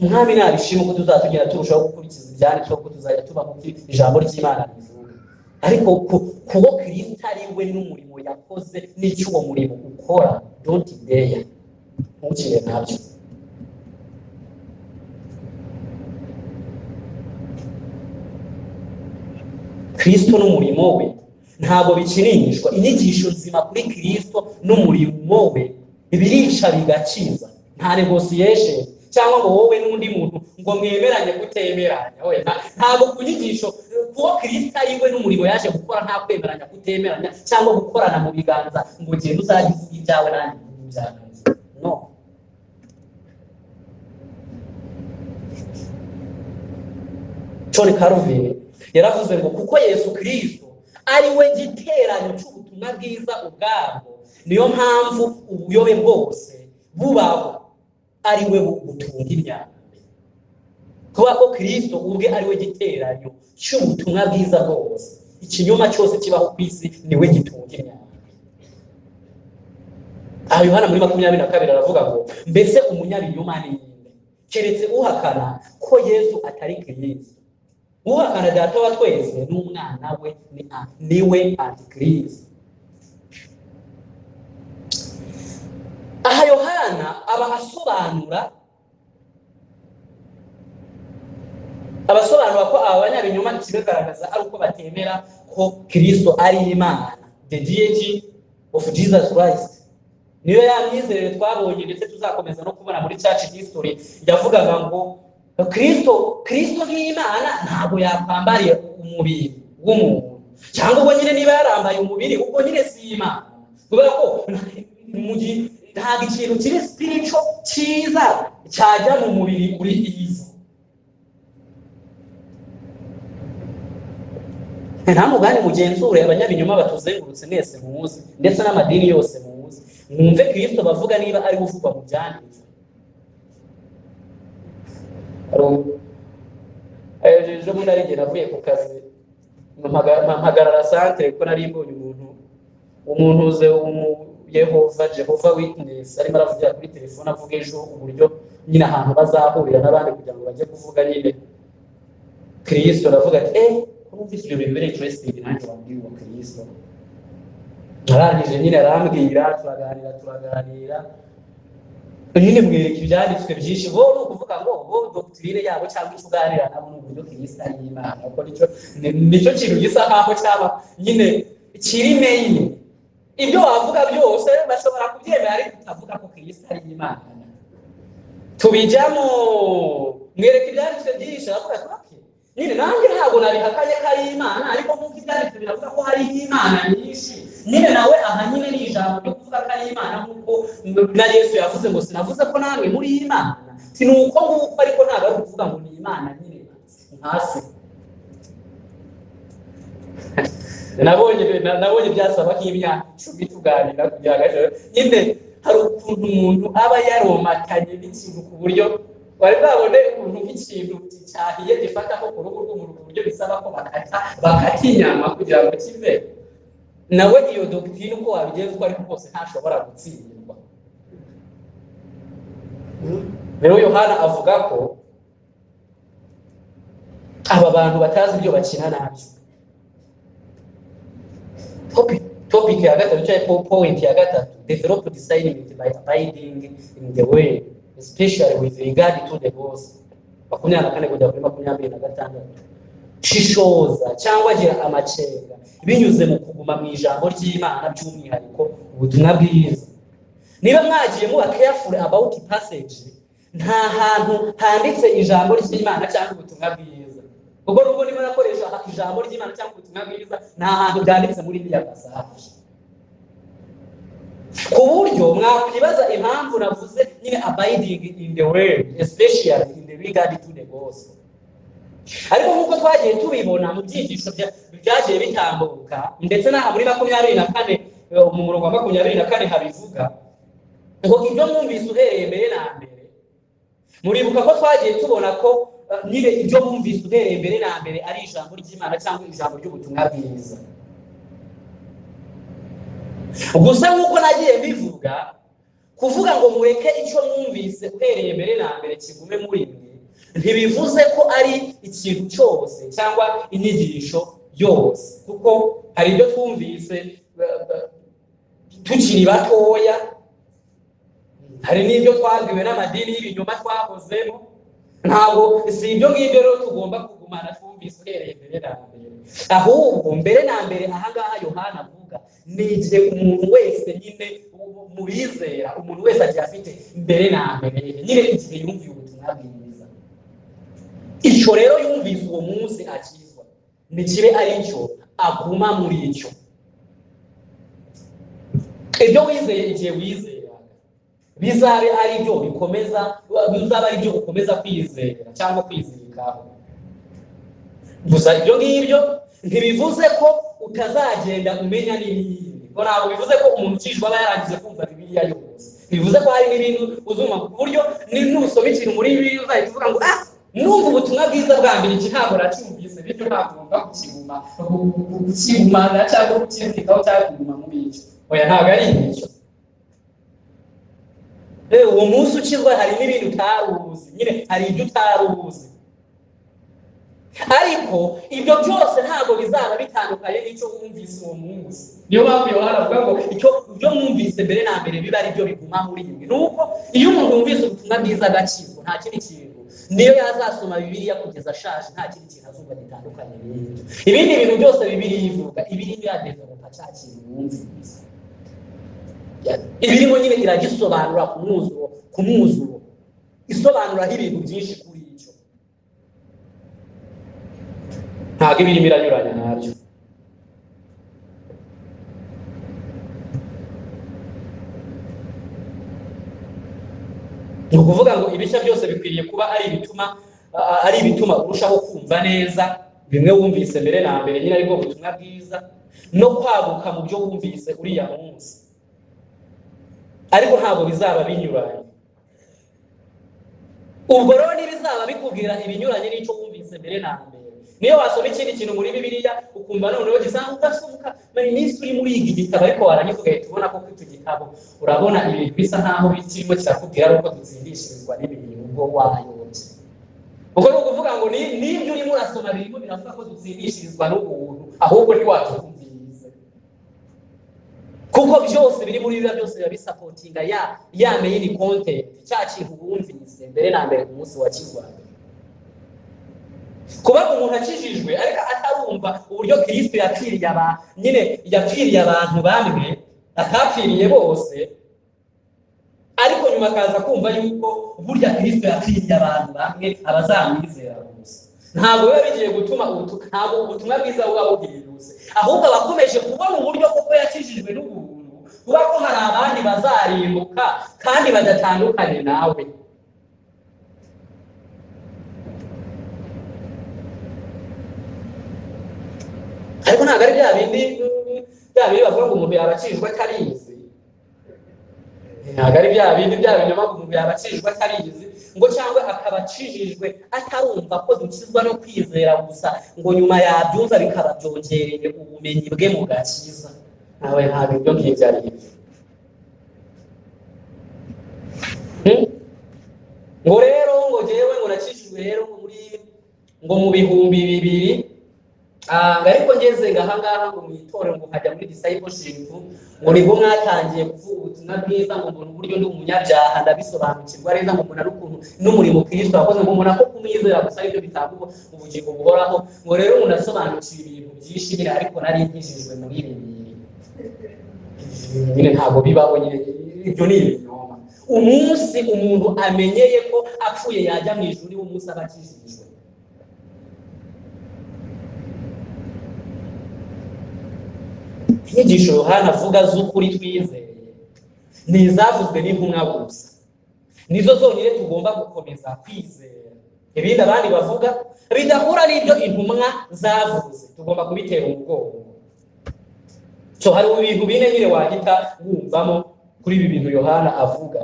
mwami nabishima ko tuzatugenda turushaho gukurikiza ibyanditswe ko tuzajya tuba mu ijambo ry'imana rivuga ariko ku- kubo kirisita ari we n'umurimo yakoze n'icyo uwo murimo ukora donti deya ntukire nabyo kirisito n'umurimo we ntabwo bikinishwa inyigisho nzima kuri kirisito n'umurimo we birisha bigakiza nta negosiyesheni cyangwa ngo wowe n'undi muntu ngo mwemeranye kutemeranya we nta- ntabwo ku nyigisho kuko kirisito ari we n'umurimo yaje gukora nta kwemeranya kutemeranya cyangwa gukorana mu biganza ngo ugende uzajye uvuga ibyawe nanjye mvuge ibyanjye no John Calvin yaravuze ngo kuko Yesu Kristo ari we giteranyo cy'ubutumwa bwiza ubwabwo niyo mpamvu ubuyobe bwose bubaho ari we butunga imyaka kuba ko Kristo ubwe ari we giteranyo cy'ubutumwa bwiza bwose ikinyoma cyose kibaho ku isi ni we gitunga imyaka aha Yohana muri makumyabiri na kabiri aravuga ngo mbese umunyabinyoma ni nde keretse uhakana ko Yesu atari Kristo uhakana data wa twese n'umwana we ni a- niwe antikristo aha yohana aba asobanura abasobanura ko aba banyabinyoma ikibagaragaza ari uko batemera ko kristo ari imana the deity of jesus christ niyo ya myizerere twabonye ndetse tuzakomeza no kubona muri church history yavugaga ngo kristo kristo nk'imana ntabwo yakwambariye umubiri w'umuntu cyangwa ubwo nyine niba yarambaye umubiri ubwo nyine si imana kubera ko mu gihe ntabwo ikintu kiri sipirico cyiza cyajya mu mubiri uri iyi si nta mugani mugenzure abanyabinyoma batuzengurutse mwese muzi ndetse n'amadini yose muzi mwumve kristo bavuga niba ari we uvugwa mu byanditswe Hari ubu- Eh, ejo bundi arigera navuye ku kazi mpaga- mpagarara santere kuko nari mbonye umuntu umunuze umu yehova jehova witness arimo aravugira kuri telefone avuga ejo uburyo nyine ahantu bazahurira n'abandi kugira ngo bajye kuvuga nyine kristo aravuga ati eh ko numvise ibyo bintu biri interesting nanjye wabwiwe kristo arangije nyine arambwira turaganira turaganira nyine mbwereka ibyanditswe byinshi bo ni ukuvuga ngo bo dogitirine yabo cyangwa icyo uganira nabo ni uburyo bw'isa y'imana kuko nicyo ni- nicyo kintu gisa nkaho cyaba nyine kiri meyini ibyo wavuga byose bashobora kubyemera ariko utavuga ko kirisa ari imana tubijyamo mwereka ibyanditswe byinshi aravuga ati okay nyine nanjye ntabwo nabihakanye ko ari imana ariko nk'uko ibyanditswe biravuga ko hari imana nyinshi nyine nawe aha nyine ni ijambo ryo kuvuga ko ari imana nk'uko na yesu yavuze ngo sinavuze ko namwe muri imana si ni uko nguko ariko ntabwo ari ukuvuga ngo ni imana nyine hasi nabonye na- nabonye byasaba nk'imyaka icumi tuganira kugira ngo ejo- nyine hari ukuntu umuntu aba yaromatanye n'ikintu ku buryo bari babone ukuntu nk'ikintu cyahiye gifata nko ku ruhu rw'umuntu ku buryo bisaba ko bakata bakata inyama kugira ngo kive nawe iyo dogitine uko wabigenza uko ariko kose ntashobora gutsindwa rero yohana avuga ko aba bantu batazi ibyo bakina nabi topic topic ya gatatu cyangwa point ya gatatu develop discernment by abiding in the way especially with regard to the boss makumyabiri na kane kugera kuri makumyabiri na gatandatu shishoza cyangwa gira amacenga binyuze mu kuguma mu ijambo ry'imana by'umwihariko ubutumwa bwiza niba mwagiye muba careful about passage nta hantu handitse ijambo ry'imana cyangwa ubutumwa bwiza ubwo nubwo niba nakoresha ijambo ry'imana cyangwa ubutumwa bwiza nta hantu byanditse muri iriya passage ku buryo mwakwibaza impamvu navuze nyine abiding in the word especially in the regard to the gospel ariko nk'uko twagiye tubibona mu byigisho bya- byagiye bitambuka ndetse n'aha muri makumyabiri na kane eh, mu murongo wa makumyabiri na kane habivuga ngo ibyo mwumvise uhereye mbere na mbere muribuka ko twagiye tubona ko eh, nyine ibyo mwumvise uhereye mbere na mbere ari ijambo ry'imana cyangwa ijambo ry'ubutumwa bwiza gusa nk'uko nagiye mbivuga kuvuga ngo mureke icyo mwumvise uhereye mbere na mbere kigume muri mwe ntibivuze ko ari ikintu cyose cyangwa inyigisho yose kuko hari ibyo twumvise eh, eh, tukiri batoya hari n'ibyo twabwiwe n'amadini y'ibinyoma twakozemo ntabwo si ibyo ngibyo rero tugomba kugumana twumvise uhereye mbere na mbere ahubwo mbere na mbere aha ngaha yohana avuga ni igihe umuntu wese nyine mu- mu bizera umuntu wese agiye afite mbere na mbere nyine igihe yumviye ubutumwa bwiza icyo rero yumvise uwo munsi akizwa ni kibe ari cyo aguma muri icyo ibyo wizeye igihe wizeraga bizabe ari byo bikomeza bizaba ari byo ukomeza kwizera cyangwa kwizirikaho gusa ibyo ngibyo ntibivuze ko utazagenda umenya n'ibindi ngo ntabwo bivuze ko umuntu ukijwe aba yarangije kumva bibiliya yose bivuze ko hari n'ibintu uzumva ku buryo ni- nusoma ikintu muri bibiliya uzahita uvuga ngo ah numva ubutumwa bwiza bwa mbere iki ntabwo nacyumvise bityo ntabwo ngomba kukiguma kukigumana cyangwa kukizirikaho cyangwa kuguma muri icyo oya ntabwo ari icyo Eh, uwo munsi ukizwa hari n'ibindi utari uzi nyine hari ibyo utari uzi ariko ibyo byose ntabwo bizaba bitandukanye n'icyo wumvise uwo munsi niyo mpamvu yohana avuga ngo icyo ibyo mwumvise mbere na mbere biba ari byo biguma muri mwe ni uko iyo umuntu yumvise ubutumwa bwiza agakizwa nta kindi kintu niyo yazasoma bibiliya kugeza ashaje nta kindi kintu azumva gitandukanye n'ibyo ibindi bintu byose bibiliya ivuga ibiriho yadevelopa cya kintu wumvise ibirimo nyine iragisobanura ku mwuzuro ku mwuzuro isobanuraho ibintu byinshi kuri icyo ntabwo ibirimo iranyuranya nabyo ni ukuvuga ngo ibice byose bikwiriye kuba ari ibituma a- ari ibituma urushaho kumva neza bimwe wumvise mbere na mbere nyine aribwo butumwa bwiza no kwaguka mu byo wumvise uriya munsi ariko ntabwo bizaba binyuranye ubwo rero ntibizaba bikubwira ibinyuranye n'icyo wumvise mbere na mbere niyo wasoma ikindi kintu muri bibiliya ukumva noneho gisanga udasohoka buri minsi uri muri iki gitabo ariko warangiza ugahita ubona ko kuri icyo gitabo urabona ibintu bisa nkaho birimo kirakubwira ari uko dutsindishirizwa n'ibintu ubwo wayobye ubwo ni ukuvuga ngo ni- n'ibyo urimo urasoma birimo biravuga ko dutsindishirizwa n'ubuntu ahubwo ntiwatukumvirize kuko byose biri muri biriya byose biba bisapotinga ya ya meyini kontenti cya kintu wumvise mbere na mbere ku munsi wa kizwambere kuba umuntu akijijwe ariko atarumva uburyo kirisito yapfiriye abantu nyine yapfiriye abantu bamwe atapfiriye bose ariko nyuma akaza kumva yuko burya kirisito yapfiriye abantu bamwe abazamwizera gusa ntabwo biba bigiye gutuma ubutu- ntabwo ubutumwa bwiza buba buhindutse ahubwo abakomeje kubona uburyo kuko yakijijwe n'ubuntu kuba ko hari abandi bazarimbuka kandi badatandukanye nawe ariko ntabwo ari bya bindi bya bindi bavuga ngo umuntu yabacishwa atarizi ntabwo ari bya bindi bya binyoma ngo umuntu yabacishwa atarizi ngo cyangwa akaba acishijwe atarumva ko dukizwa no kwizera gusa ngo nyuma yabyumva bikaba byongereye ubumenyi bwe mu gakiza ntawe ntabwo ibyo ngibyo ari byo Hmm? ngo rero ngo jyewe ngo nakijijwe rero ngo muri ngo mu bihumbi bibiri Ah, ngo ariko ngeze ngaha ngaha ngo mu itorero ngo nkajya muri discipleship ngo nibwo mwatangiye kuvuga ubutumwa bwiza ngo mbona uburyo ndi umunyabyaha ndabisobanukirwa neza ngo mbona n'ukuntu n'umurimo kirisito wakoze ngo mbona ko kumwizera gusa aribyo bitanga ubu- ubugingo buhoraho ngo rero ubu ndasobanukiwe ibintu byinshi nyine ariko nari nkijijwe muri ibi bintu nyine ntabwo bibaho nyine ibyo ni ibinyoma umunsi umuntu amenyeye ko apfuye yajya mu ijuru niwo munsi aba akijijwe inyigisho yohana avuga z'ukuri twizeye ni izavuzwe n'intumwa gusa nizo zonyine tugomba gukomeza kwizera ibindi abandi bavuga bidahura n'ibyo intumwa zavuze tugomba kubitera umugongo so hari ibintu bine nyine wahita wumvamo kuri ibi bintu yohana avuga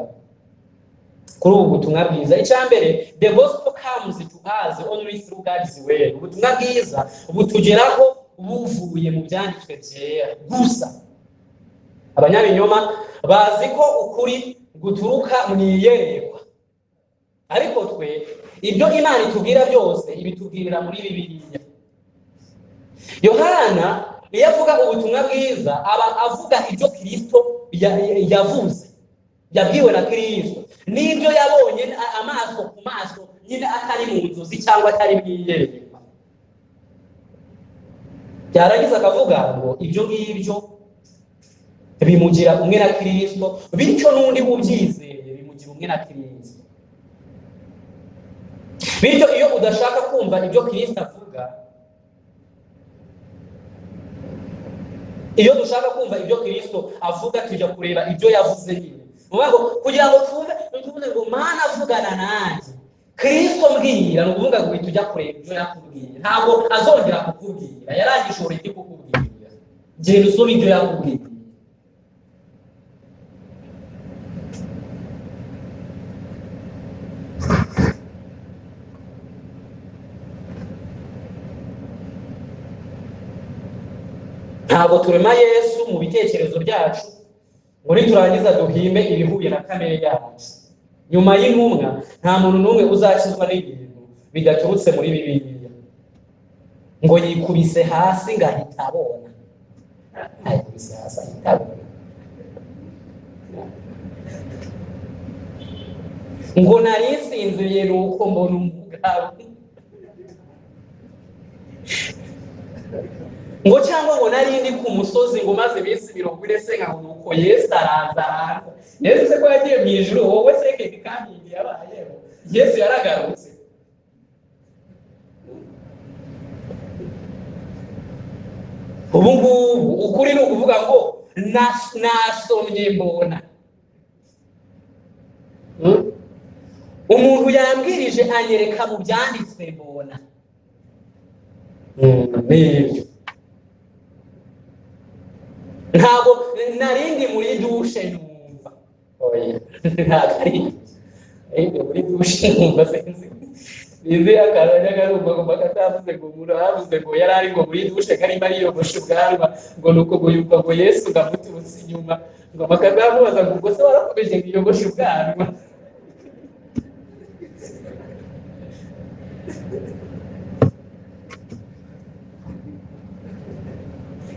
kuri ubu butumwa bwiza icya mbere the gospel comes to us only through God's word ubutumwa bwiza butugeraho buvuye mu byanditswe byera gusa abanyabinyoma bazi ko ukuri guturuka mu iyerekwa ariko twe ibyo imana itubwira byose ibitubwirira muri bibiliya yohana iyo avuga ubutumwa bwiza aba avuga ibyo kirisito ya- ya- yavuze yabwiwe na kirisito n'ibyo yabonye a- amaso ku maso nyine atari mu nzozi cyangwa atari mu iyerekwa byarangiza akavuga ngo ibyo ngibyo bimugira umwe na kirisito bityo n'undi wubyizeye bimugira umwe na kirisito bityo iyo udashaka kumva ibyo kirisito avuga iyo dushaka kumva ibyo kirisito avuga tujya kureba ibyo yavuze nyine Ni ukuvuga ngo kugira ngo twumve ni ukuvuga ngo mana avugana nanjye kirisito mbwira ni ukuvuga ngo tujya kureba ibyo yakubwira ntabwo azongera kukubwira yarangije uburyo kukubwira genda usome ibyo yakubwira ntabwo turema yesu mu bitekerezo byacu ngo niturangiza duhimbe ibihuye na kamere yacu nyuma y'intumwa nta muntu n'umwe uzakizwa n'ibintu bidaturutse muri bibiliya ngo yikubise hasi ngo ahita abona yikubise hasi ahita abona ngo nari nsinziriye ni uko mbona umugabo ngo cyangwa ngo nari ndi ku musozi ngo maze iminsi mirongo ine se nka nuko yesu araza araza yesu se ko yagiye mu ijuru wowe se keke kandi igihe yabayeho yesu yaragarutse ubu ngubu ukuri ni ukuvuga ngo nas- nasomye mbona Hmm? umuntu yambwirije anyereka mu byanditswe mbona Hmm, ni ibyo ntabwo nari ndi muri dushe numva oya ntabwo ari ari ndi muri dushe numva sinzi izi akaranya karumva ngo katavuze ngo umuntu aravuze ngo yari ari ngo muri dushe karimo ariyogosha ubwanwa ngo nuko ngo yumva ngo yesu ngo amututse inyuma ngo bakatamubaza ngo ubwo se warakomeje ngo iyogoshe ubwanwa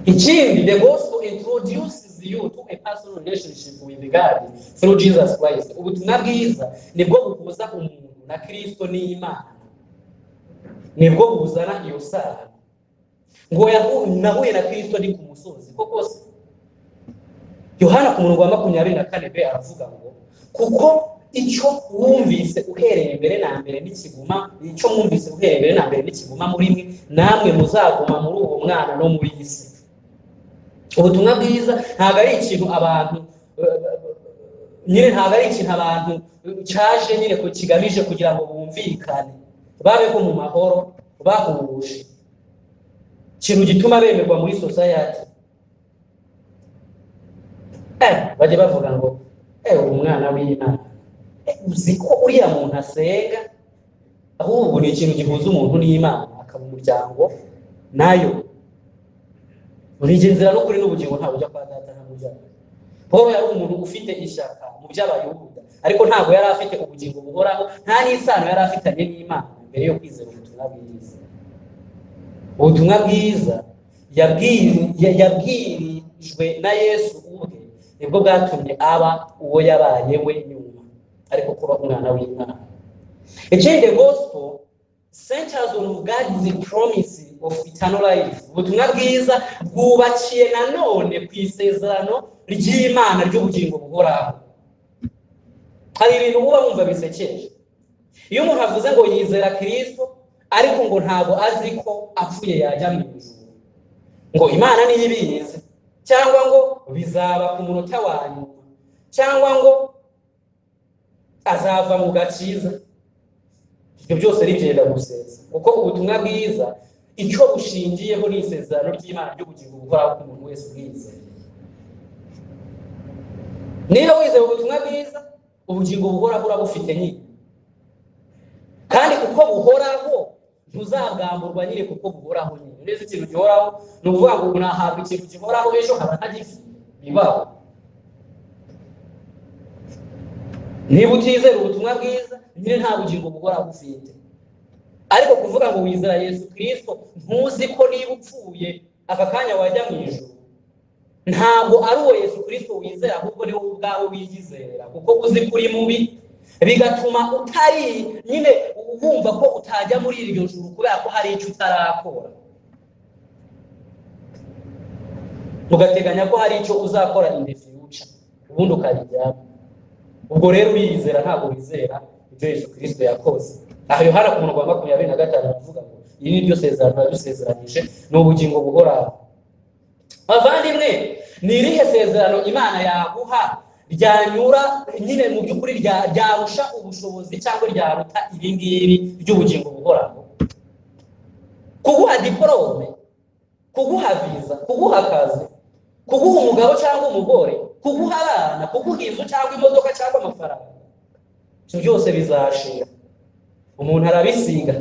ikindi the gospel introduces you to a personal relationship with God through Jesus Christ. Ubutumwa bwiza nibwo buhuza umuntu na Kristo n'Imana, nibwo buzana iyo sano ngo yahu- nahuye na Kristo ndi ku musozi koko se Yohana ku murongo wa makumyabiri na kane be aravuga ngo kuko icyo wumvise uhereye mbere na mbere n'ikiguma icyo mwumvise uhereye mbere na mbere n'ikiguma muri mwe namwe muzaguma muri uwo mwana no muri iyi si ubutumwa bwiza ntabwo ari ikintu abantu eh, nyine ntabwo ari ikintu abantu eh, cyaje nyine ku kigamije kugira ngo bumvikane babeho mu mahoro bahuje ikintu gituma bemerwa muri society Eh, bajya bavuga ngo eh uri umwana w'Imana Eh, uzi ko uriya muntu asenga ahubwo ni ikintu gihuza umuntu n'Imana akaba umuryango nayo urigenzera n'ukuri n'ubugingo ntabwo ujya kwa data ntabwo ujya Pawulo yari umuntu ufite ishyaka mu by'abayuda ariko ntabwo yari afite ubugingo buhoraho nta n'isano yari afitanye n'Imana mbere yo kwizera ubutumwa bwiza ubutumwa bwiza yabwiri- ya- yabwirijwe na yesu ubwe nibwo bwatumye aba uwo yabaye we nyuma ariko kuba umwana w'imana ekindi gospel centers on god is the promise of eternal life ubutumwa bwiza bwubakiye nanone ku isezerano ry'imana ry'ubugingo buhoraho hari ibintu uba wumva bisekeje iyo umuntu avuze ngo yizera kirisito ariko ngo ntabwo azi ko apfuye yajya mu ijuru ngo imana niyo ibizi cyangwa ngo bizaba ku munota wa nyuma cyangwa ngo azava mu gakiza ibyo byose ari ibyenda gusenza kuko ubutumwa bwiza icyo bushingiyeho ni isezerano ry'imana ry'ubugingo buhoraho ku muntu wese ubwizeye niba wizeye ubutumwa bwiza ubugingo buhoraho urabufite nyine kandi kuko buhoraho ntuzabwamburwa nyine kuko buhoraho nyine uretse ikintu gihoraho ni ukuvuga ngo umuntu ahabwa ikintu gihoraho ejo nkaba ntagifi bibaho niba utizera ubutumwa bwiza nyine nta bugingo buhoraho ufite ariko kuvuga ngo wizera yesu kirisito ntuzi ko niba upfuye aka kanya wajya mu ijoro ntabwo ari uwo yesu kirisito wizera ahubwo ni wowe ubwawe wiyizera kuko uzi ko uri mubi bigatuma utari nyine wumva ko utajya muri iryo juru kubera ko hari icyo utarakora ugateganya ko hari icyo uzakora indi fiyuca ubundi ukabijyamo ubwo rero uriyizera ntabwo wizera ibyo yesu kirisito yakoze aha yohana ku murongo wa makumyabiri na gatanu aravuga ngo iri ni ryo sezerano yadusezeranyije ni ubugingo buhoraho bavandimwe ni irihe sezerano imana yaguha ryanyura nyine mu by'ukuri rya- ryarusha ubushobozi cyangwa ryaruta ibi ngibi by'ubugingo buhoraho kuguha diporome kuguha viza kuguha akazi kuguha umugabo cyangwa umugore kuguha abana kuguha inzu cyangwa imodoka cyangwa amafaranga ibyo byose bizashira umuntu arabisiga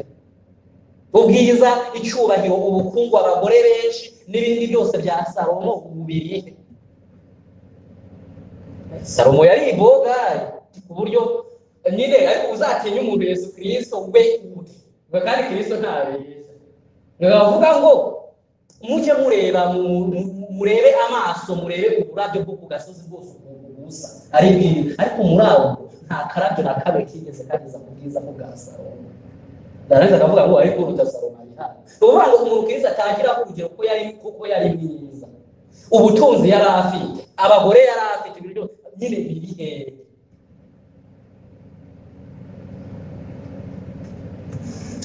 ubwiza icyubahiro ubukungu abagore benshi n'ibindi byose bya salomo ubu birihe salomo yari ibogayi ku buryo nyine ariko uzatinye umuntu yesu kirisito we ubwe kandi kirisito ntabeshya ntibavuga ngo mujye mureba mu- mu- murebe amaso murebe uburabyo bwo ku gasozi bwose ukuntu busa ari bwibi ariko muri abo nta karabyo na kamwe kigeze kageza ku bwiza bwa salomo narangiza akavuga ngo ariko uruta saromari hano ni ukuvuga ngo umuntu kiriza atagira urugero ko yari kuko yari mwiza ubutunzi yari afite abagore yari afite ibintu byose nyine biri hehe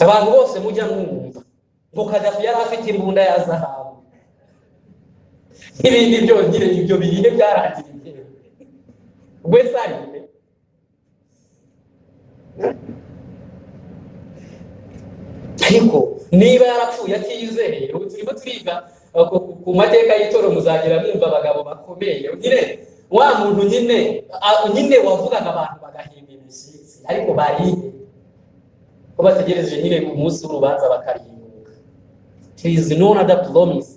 abantu bose mujya mwumva ngo kadafi yari afite imbunda ya zahabu n'ibindi byose nyine ibyo bihe byarangiriye we sarire ariko niba yarapfuye atizeye ubu turimo turiga uh, ku- ku- ku mateka y'itoro muzagira mwumva abagabo bakomeye nyine wa muntu nyine uh, nyine wavugaga abantu bagahimba imishyitsi ariko barihe ko bategereje nyine ku munsi w'urubanza bakarimbuka there is no other promise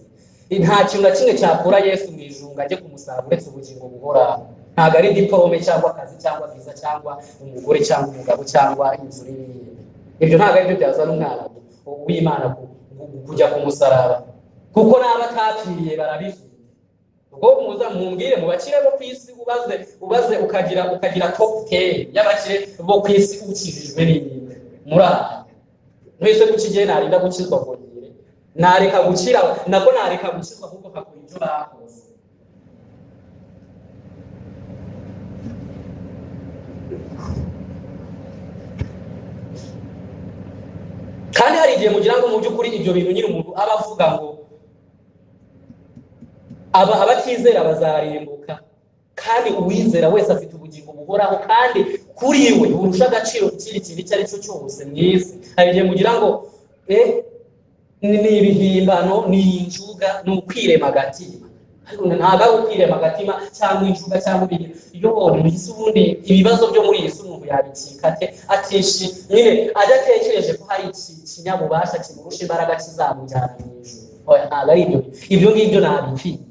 nta kintu na kimwe cyakura yesu mu ijunga ajye kumusaba uretse ubugingo buhoraho ntabwo ari diporome cyangwa akazi cyangwa viza cyangwa umugore cyangwa umugabo cyangwa inzu n'ibindi ibyo ntabwo ari byo byazana umwana w'imana ku- ku- kujya ku musaraba kuko n'aba atapfiriye barabifite ubwo muza mumbwire mu bakire bo ku isi ubaze ubaze ukagira ukagira top 10 y'abakire bo ku isi ukijijwe n'ibintu murara mwese kukigiye narinda gukizwa bongere nareka gukira nako nareka gukizwa kuko hakora ibyo bakoze kandi hari igihe mugira ngo mu by'ukuri ibyo bintu nyiri umuntu aba avuga ngo aba abatizera bazarimbuka kandi uwizera wese afite ubugingo buhoraho kandi kuri we burusha agaciro ikindi kintu icyo ari cyo cyose mu isi hari igihe mugira ngo eh, ni ibihimbano ni injuga ni ukwirema agatima ariko ntabwo ari ukwirema agatima cyangwa injuga cyangwa ibintu iyo mu isi ubundi ibibazo byo muri iyi si umuntu yabikika ate atishi nyine adatekereje ko hari iki kinyabubasha kimurusha imbaraga kizamujyana mu ijuru oya ntabwo ari ibyo ibyo ngibyo ntabikika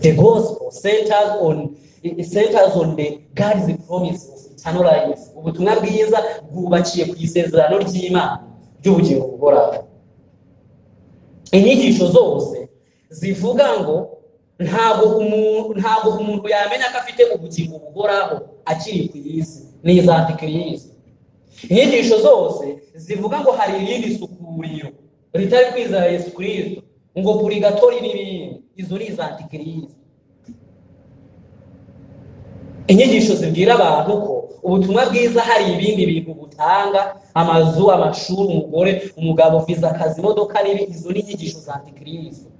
The gospel centers on it centers on the God's promise of eternal life. Ubutumwa bwiza bwubakiye ku isezerano ry'Imana ry'ubugingo buhoraho. Inyigisho zose zivuga ngo ntabwo umuntu ntabwo umuntu yamenya ko afite ubugingo buhoraho akiri ku isi n'iza antikristo. Inyigisho zose zivuga ngo hari irindi sukuriro ritari kwizera Yesu Kristo ngo purigatori n'ibindi izo ni iza antikirisi inyigisho zibwira abantu ko ubutumwa bwiza hari ibindi bintu butanga amazu amashuri umugore umugabo viza akazi imodoka n'ibi izo ni inyigisho za antikirisi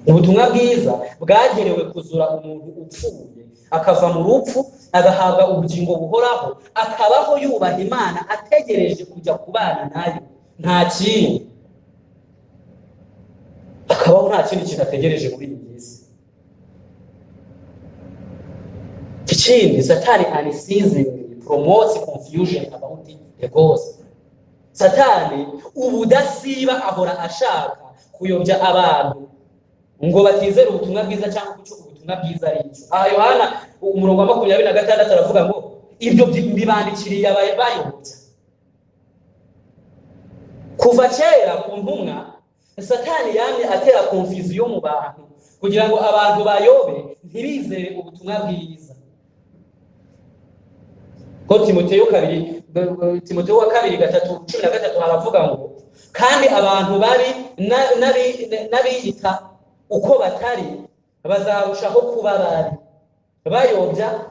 ubutumwa bwiza bwagenewe kuzura umuntu upfuye akava mu rupfu agahabwa ubugingo buhoraho akabaho yubaha imana ategereje kujya kubana nayo nta kindi akabaho nta kindi kintu ategereje muri iyi minsi ikindi satani ani season promotes confusion about the gospel satani ubudasiba ahora ashaka kuyobya abantu ngo batizere ubutumwa bwiza cyangwa gucuka ubutumwa bwiza ari icyo aha yohana umurongo wa makumyabiri na gatandatu aravuga ngo ibyo mbibandikiriye abayobya kuva kera ku ntumwa satani yamye atera konfuziyo mu bantu kugira ngo abantu bayobe ntibizere ubutumwa bwiza ko timoteyo kabiri timoteyo wa kabiri gatatu cumi na gatatu haravuga ngo kandi abantu bari n'abiyita uko batari bazarushaho kuba bari bayobya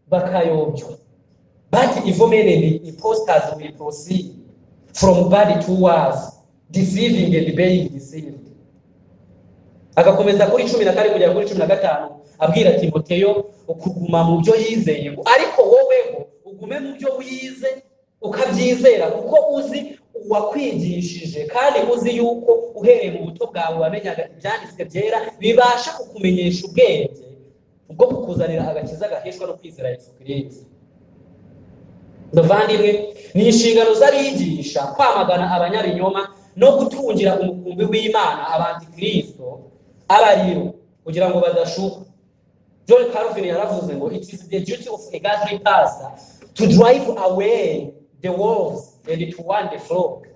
bakayobywa bati ivomereni ipositazi wili porosidi foromu badi tu wazi deceiving and being deceived agakomeza kuri cumi na kane kugera kuri cumi na gatanu abwira timoteyo kuguma mu byo yizeye ariko woweho ugume mu byo wize ukabyizera kuko uzi uwakwigishije kandi uzi yuko uhereye mu buto bwawe wamenyaga ibyanditswe byera bibasha kukumenyesha ubwenge bwo kukuzanira agakiza gaheshwa no kwizera yesu kirinzi bavandimwe ni inshingano z'abigisha kwamagana abanyabinyoma no gutungira umukumbi w'imana abantikristo abariro kugira ngo badashuka john calvin yaravuze ngo it is the duty of a godly pastor to drive away the wolves and to warn the flock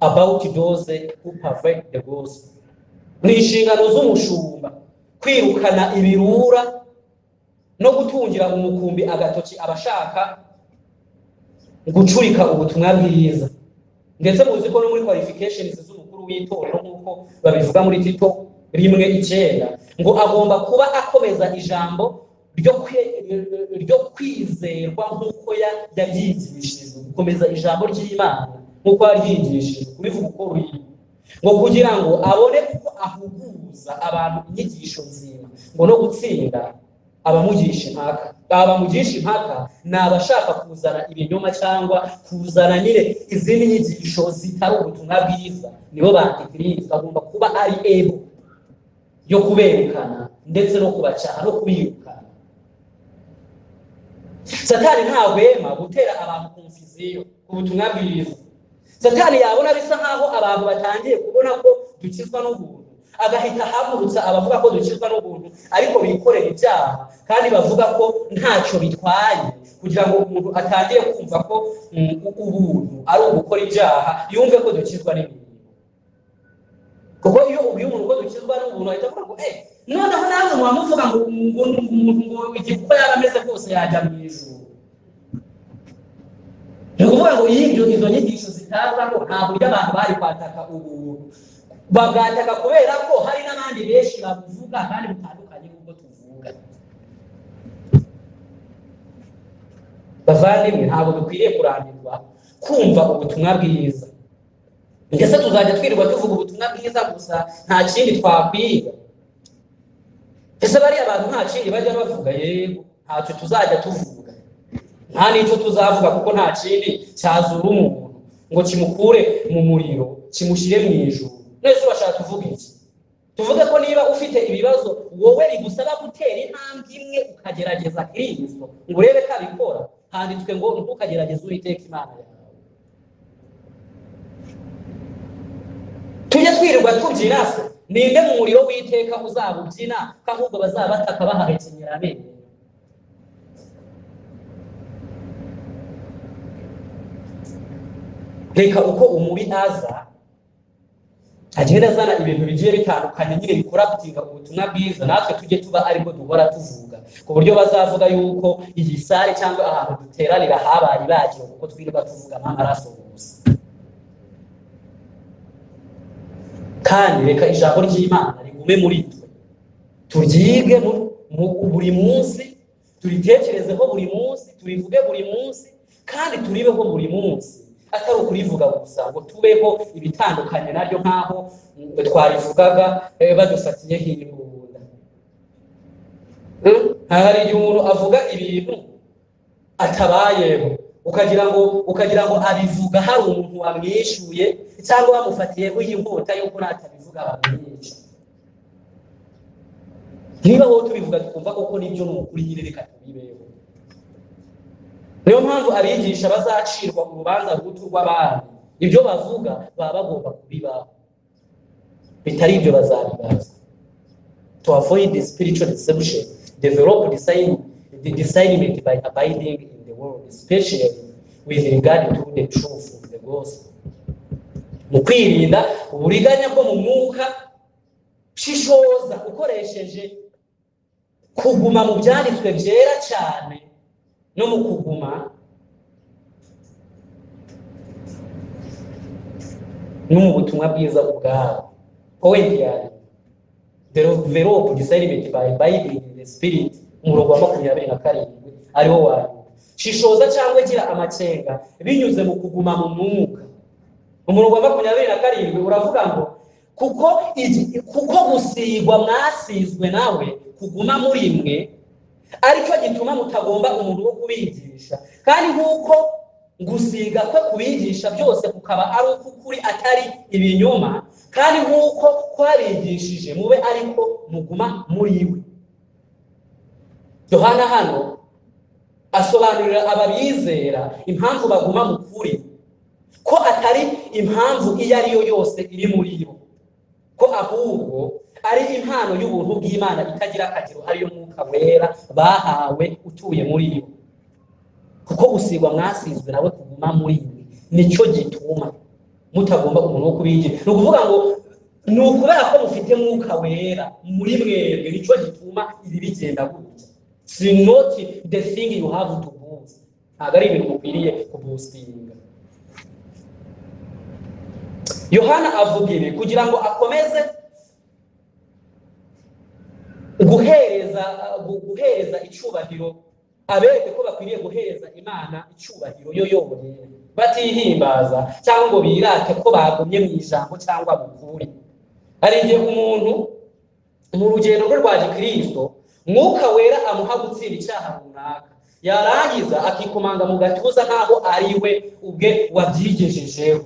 about those who perfect the gospel ni inshingano z'umushumba kwirukana ibirura no gutungira umukumbi agatoki abashaka gucurika ubutumwa bwiza ndetse muzi ko no muri qualifications z'umukuru w'itorero nk'uko babivuga muri tito rimwe icyenda ngo agomba kuba akomeza ijambo ryo kwizerwa nk'uko yaryigishijwe gukomeza ijambo ry'imana nk'uko yaryigishijwe kubivuga uko ruri ngo kugira ngo abone uko ahuguza abantu inyigisho nzima ngo no gutsinda abamugisha impaka abamugisha impaka ni abashaka kuzana ibinyoma cyangwa kuzana nyine izindi nyigisho zitari ubutumwa bwiza nibo bantikristo agomba kuba ari ebo yo kuberekana ndetse no kubacaha no kubirukana satani ntahwema gutera abantu konfuziyo ku butumwa bwiza satani yabona bisa nk'aho abantu batangiye kubona ko dukizwa n'ubuntu agahita ahagurutsa abavuga ko dukizwa n'ubuntu ariko bikorera ibyaha kandi bavuga ko ntacyo bitwaye kugira ngo umuntu atangire kumva ko ubuntu ari ugukora ibyaha yumve ko dukizwa n'ibintu kuko iyo ubwiye umuntu ko dukizwa n'ubuntu ahita avuga ngo eee noneho nawe wamuvuga ngo ngo ngo umuntu ngo igikorwa yaba ameze kose yajya mu ijuru ni ukuvuga ngo iyo ibyo izo nyigisho zitaza ko nta buryo abantu bari kwataka ubuntu babwataka kubera ko hari n'abandi benshi babuvuga kandi butandukanye n'ubwo tuvuga bavandimwe ntabwo dukwiriye kurambirwa kumva ubutumwa bwiza ndetse tuzajya twirirwa tuvuga ubutumwa bwiza gusa nta kindi twakwiga ese bariya bantu nta kindi bajya bavuga yego ntacyo tuzajya tuvuga nta n'icyo tuzavuga kuko nta kindi cyazura umuntu ngo kimukure mu muriro kimushyire mu ijuru mwese urashaka tuvuga iki tuvuge ko niba ufite ibibazo wowe bigusaba gutera intambwe imwe ukagerageza kirisito ngo urebe ko abikora handitswe ngo ntukagerageze uwiteka imana yawe tujye twirirwa tubyina se ninde mu muriro w'iteka uzaba ubyina ko ahubwo bazaba bataka bahahekenyera amenyo reka uko umubi aza agenda azana ibintu bigiye bitandukanye nyine bikurabutinga ubutumwa bwiza natwe tujye tuba aribwo duhora tuvuga ku buryo bazavuga yuko iyi sare cyangwa ahantu duteranira habaye ibagiro kuko twirirwa tuvuga nk'amaraso gusa kandi reka ijambo ry'imana rigume muri twe turyige buri munsi turitekerezeho buri munsi turivuge buri munsi kandi turibeho buri munsi atari ukurivuga gusa ngo tubeho ibitandukanye naryo nk'aho twarivugaga eh, badufatiyeho imbunda hari igihe umuntu avuga ibintu atabayeho ukagira ngo ukagira ngo abivuga hari umuntu wamwishyuye cyangwa wamufatiyeho inkota yuko natabivuga bamwica niba wowe tubivuga twumva koko nibyo ni ukuri nyine reka tubibeho niyo mpamvu abigisha bazacirwa urubanza rw'utu rw'abandi ibyo bavuga baba bagomba kubibaho bitari ibyo bazabibaza to avoid the spiritual deception develop design the discernment by abiding in the world especially with regard to the truth of the gospel mu kwirinda uburiganya bwo mu mwuka shishoza ukoresheje kuguma mu byanditswe byera cyane no mu kuguma no mu butumwa bwiza ubwabo powenti ya develope discernment by bible in the spirit umurongo wa makumyabiri na karindwi ariwo wa shishoza cyangwa gira amacenga binyuze mu kuguma mu mwuka umurongo wa makumyabiri na karindwi uravuga ngo kuko igi- kuko gusigwa mwasizwe nawe kuguma muri mwe aricyo gituma mutagomba umuntu wo kubigisha kandi nk'uko gusiga kwe kubigisha byose kukaba ari uk'ukuri atari ibinyoma kandi nk'uko kwarigishije mube ariko muguma muri we yohana hano asobanurira ababizera impamvu baguma mu kuri ko atari impamvu iyo ari yo yose iri muri bo ko ahubwo ari impano y'ubuntu bw'imana itagira akagero ariyo mwuka wera bahawe utuye muri bo kuko gusigwa mwasizwe nawe kuguma muri mwe nicyo gituma mutagomba umuntu wo kubigira ni ukuvuga ngo ni ukubera ko mufite mwuka wera muri mwebwe nicyo gituma ibi bigenda gutya si noti the thing you have to boost ntabwo ari ibintu mukwiriye kubusitinga yohana avuga ibi kugira ngo akomeze guhereza gu- guhereza icyubahiro abereke ko bakwiriye guhereza imana icyubahiro yo yonyine batihimbaza cyangwa ngo birate ko bagumye mu ijambo cyangwa mu kuri hari igihe umuntu mu rugendo rwe rwa gikristo mwuka wera amuha gutsira icyaha runaka yarangiza akikomanga mu gatuza nk'aho ari we ubwe wabyigejejeho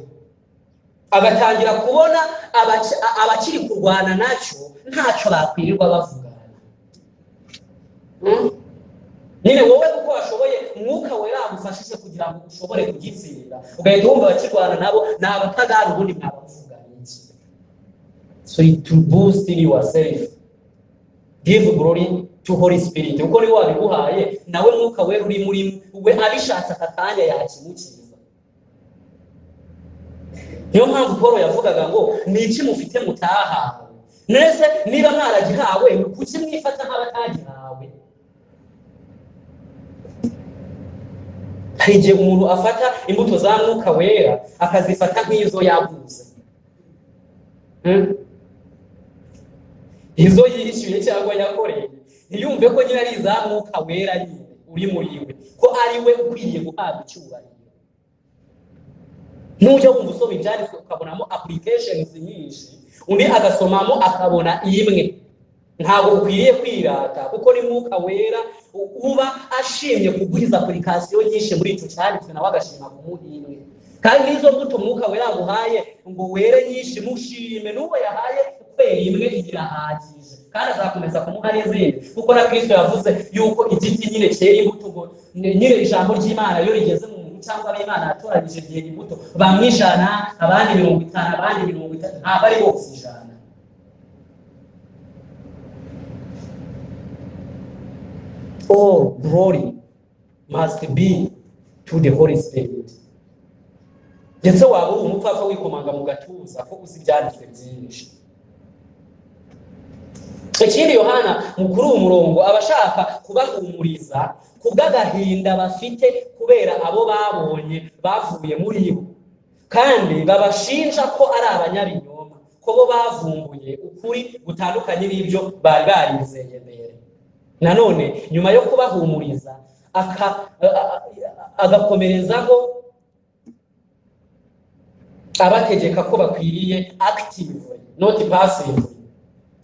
agatangira kubona abaci- a- abakiri kurwana nacyo ntacyo bakwirirwa bavugana Mm? nyine wowe kuko washoboye umwuka wera agufashije kugira ngo ushobore kugitsinda ugahita wumva abakirwana nabo ni abatagana ubundi mwabavugana iki so it will boost in yourself give glory to holy spirit kuko niwe wabiguhaye nawe mwuka wera uri muri we abishatse aka kanya yakimukiza niyo mpamvu paul yavugaga ngo ni iki mufite mutahawe mwese niba mwaragihawe kuki mwifata nk'abatagihawe hari igihe umuntu afata imbuto za mwuka wera akazifata nk'izo yaguze Hmm? izo yishyuye cyangwa yakoreye ntiyumve ko nyine ari iza mwuka wera nyine uri muri we ko ari we ukwiriye guhabwa icyubahiro nujya wumva usoma ibyanditswe ukabonamo applications nyinshi undi agasomamo akabona imwe ntabwo ukwiriye kwirata kuko ni mwuka wera u- uba ashimye kuguhiza application nyinshi muri icyo cyanditswe nawe agashima kumuha imwe kandi izo mbuto umwuka wera yaguhaye ngo were nyinshi mushime n'uwo yahaye kwera imwe irahagije kandi azakomeza kumuha n'izindi kuko na kristo yavuze yuko igiti nyine cyera imbuto ngo ni- nyine ijambo ry'imana iyo rigeze mu muntu cyangwa ab'imana yatoranyije ryera imbuto bamwe ijana abandi mirongo itanu abandi mirongo itatu ntabwo ari bose ijana all glory must be to the holy spirit ndetse waba uri umupfapfa wikomanga mu gatuza ko uzi ibyanditswe byinshi ikindi yohana mukuru umurongo aba ashaka kubahumuriza kubw'agahinda bafite kubera abo babonye bavuye muri bo kandi babashinja ko ari abanyabinyoma ko bo bavumbuye ukuri gutandukanye n'ibyo bari barizeye mbere nanone nyuma yo kubahumuriza aka- a- a- agakomerezaho abategeka ko bakwiriye active not passive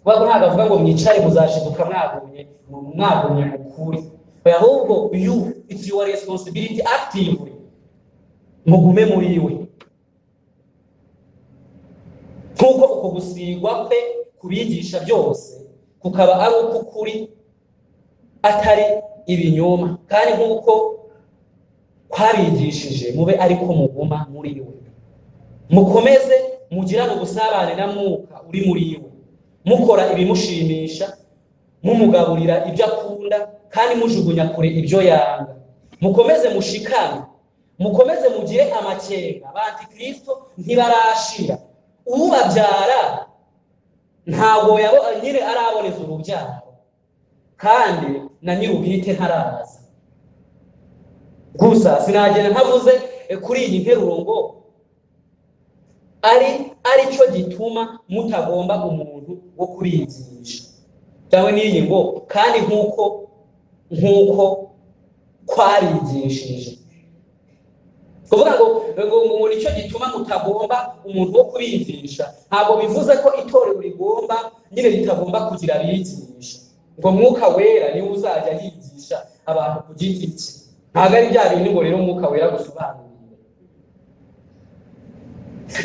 kuko ntabwo avuga ngo mwicare muzashiduka mwagumye mwagumye mukure Oya, ahubwo you it's your responsibility active mugume muri we nk'uko uko gusigwa kwe kubigisha byose kukaba ari uk'ukuri atari ibinyoma kandi nk'uko kwabigishije mube ariko muguma muri we mukomeze mugirane ubusabane na mwuka uri muri we mukora ibimushimisha mumugaburira ibyo akunda kandi mujugunya kure ibyo yanga mukomeze mushikame mukomeze mugire amakenga abantikristo ntibarashira ubabyara ntabwo yabo nyine araboneza urubyaro kandi na nyir'ubwite ntaraza gusa sinagenda ntavuze eh, kuri iyi nteruro ngo ari ari cyo gituma mutagomba umuntu wo kuriyigisha cyangwa n'iyi ngo kandi nk'uko nk'uko kwarigishije kuvuga ngo ngo ngo ngo nicyo gituma mutagomba umuntu wo kubigisha ntabwo bivuze ko itorero rigomba nyine ritagomba kugira abigisha ngo mwuka wera niwe uzajya yigisha abantu ku giti cye ntabwo ari bya bindi ngo rero umwuka wera gusobanurira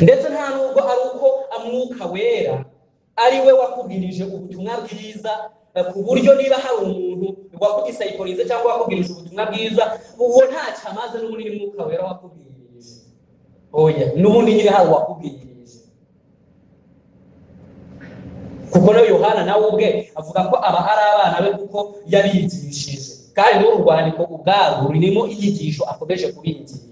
ndetse nta nubwo ari uko amwuka wera ari we wakubwirije ubutumwa bwiza eh, ku buryo niba hari umuntu wakugisayikorize cyangwa wakubwirije ubutumwa bwiza uwo ntacyo amaze n'ubundi ni mwuka wera wakubwirije oya n'ubundi nyine hari uwakubwirije kuko nawe yohana nawe ubwe avuga ko aba ari abana be kuko yabigishije kandi n'uru rwandiko ubwarwo rurimo inyigisho akomeje kubigisha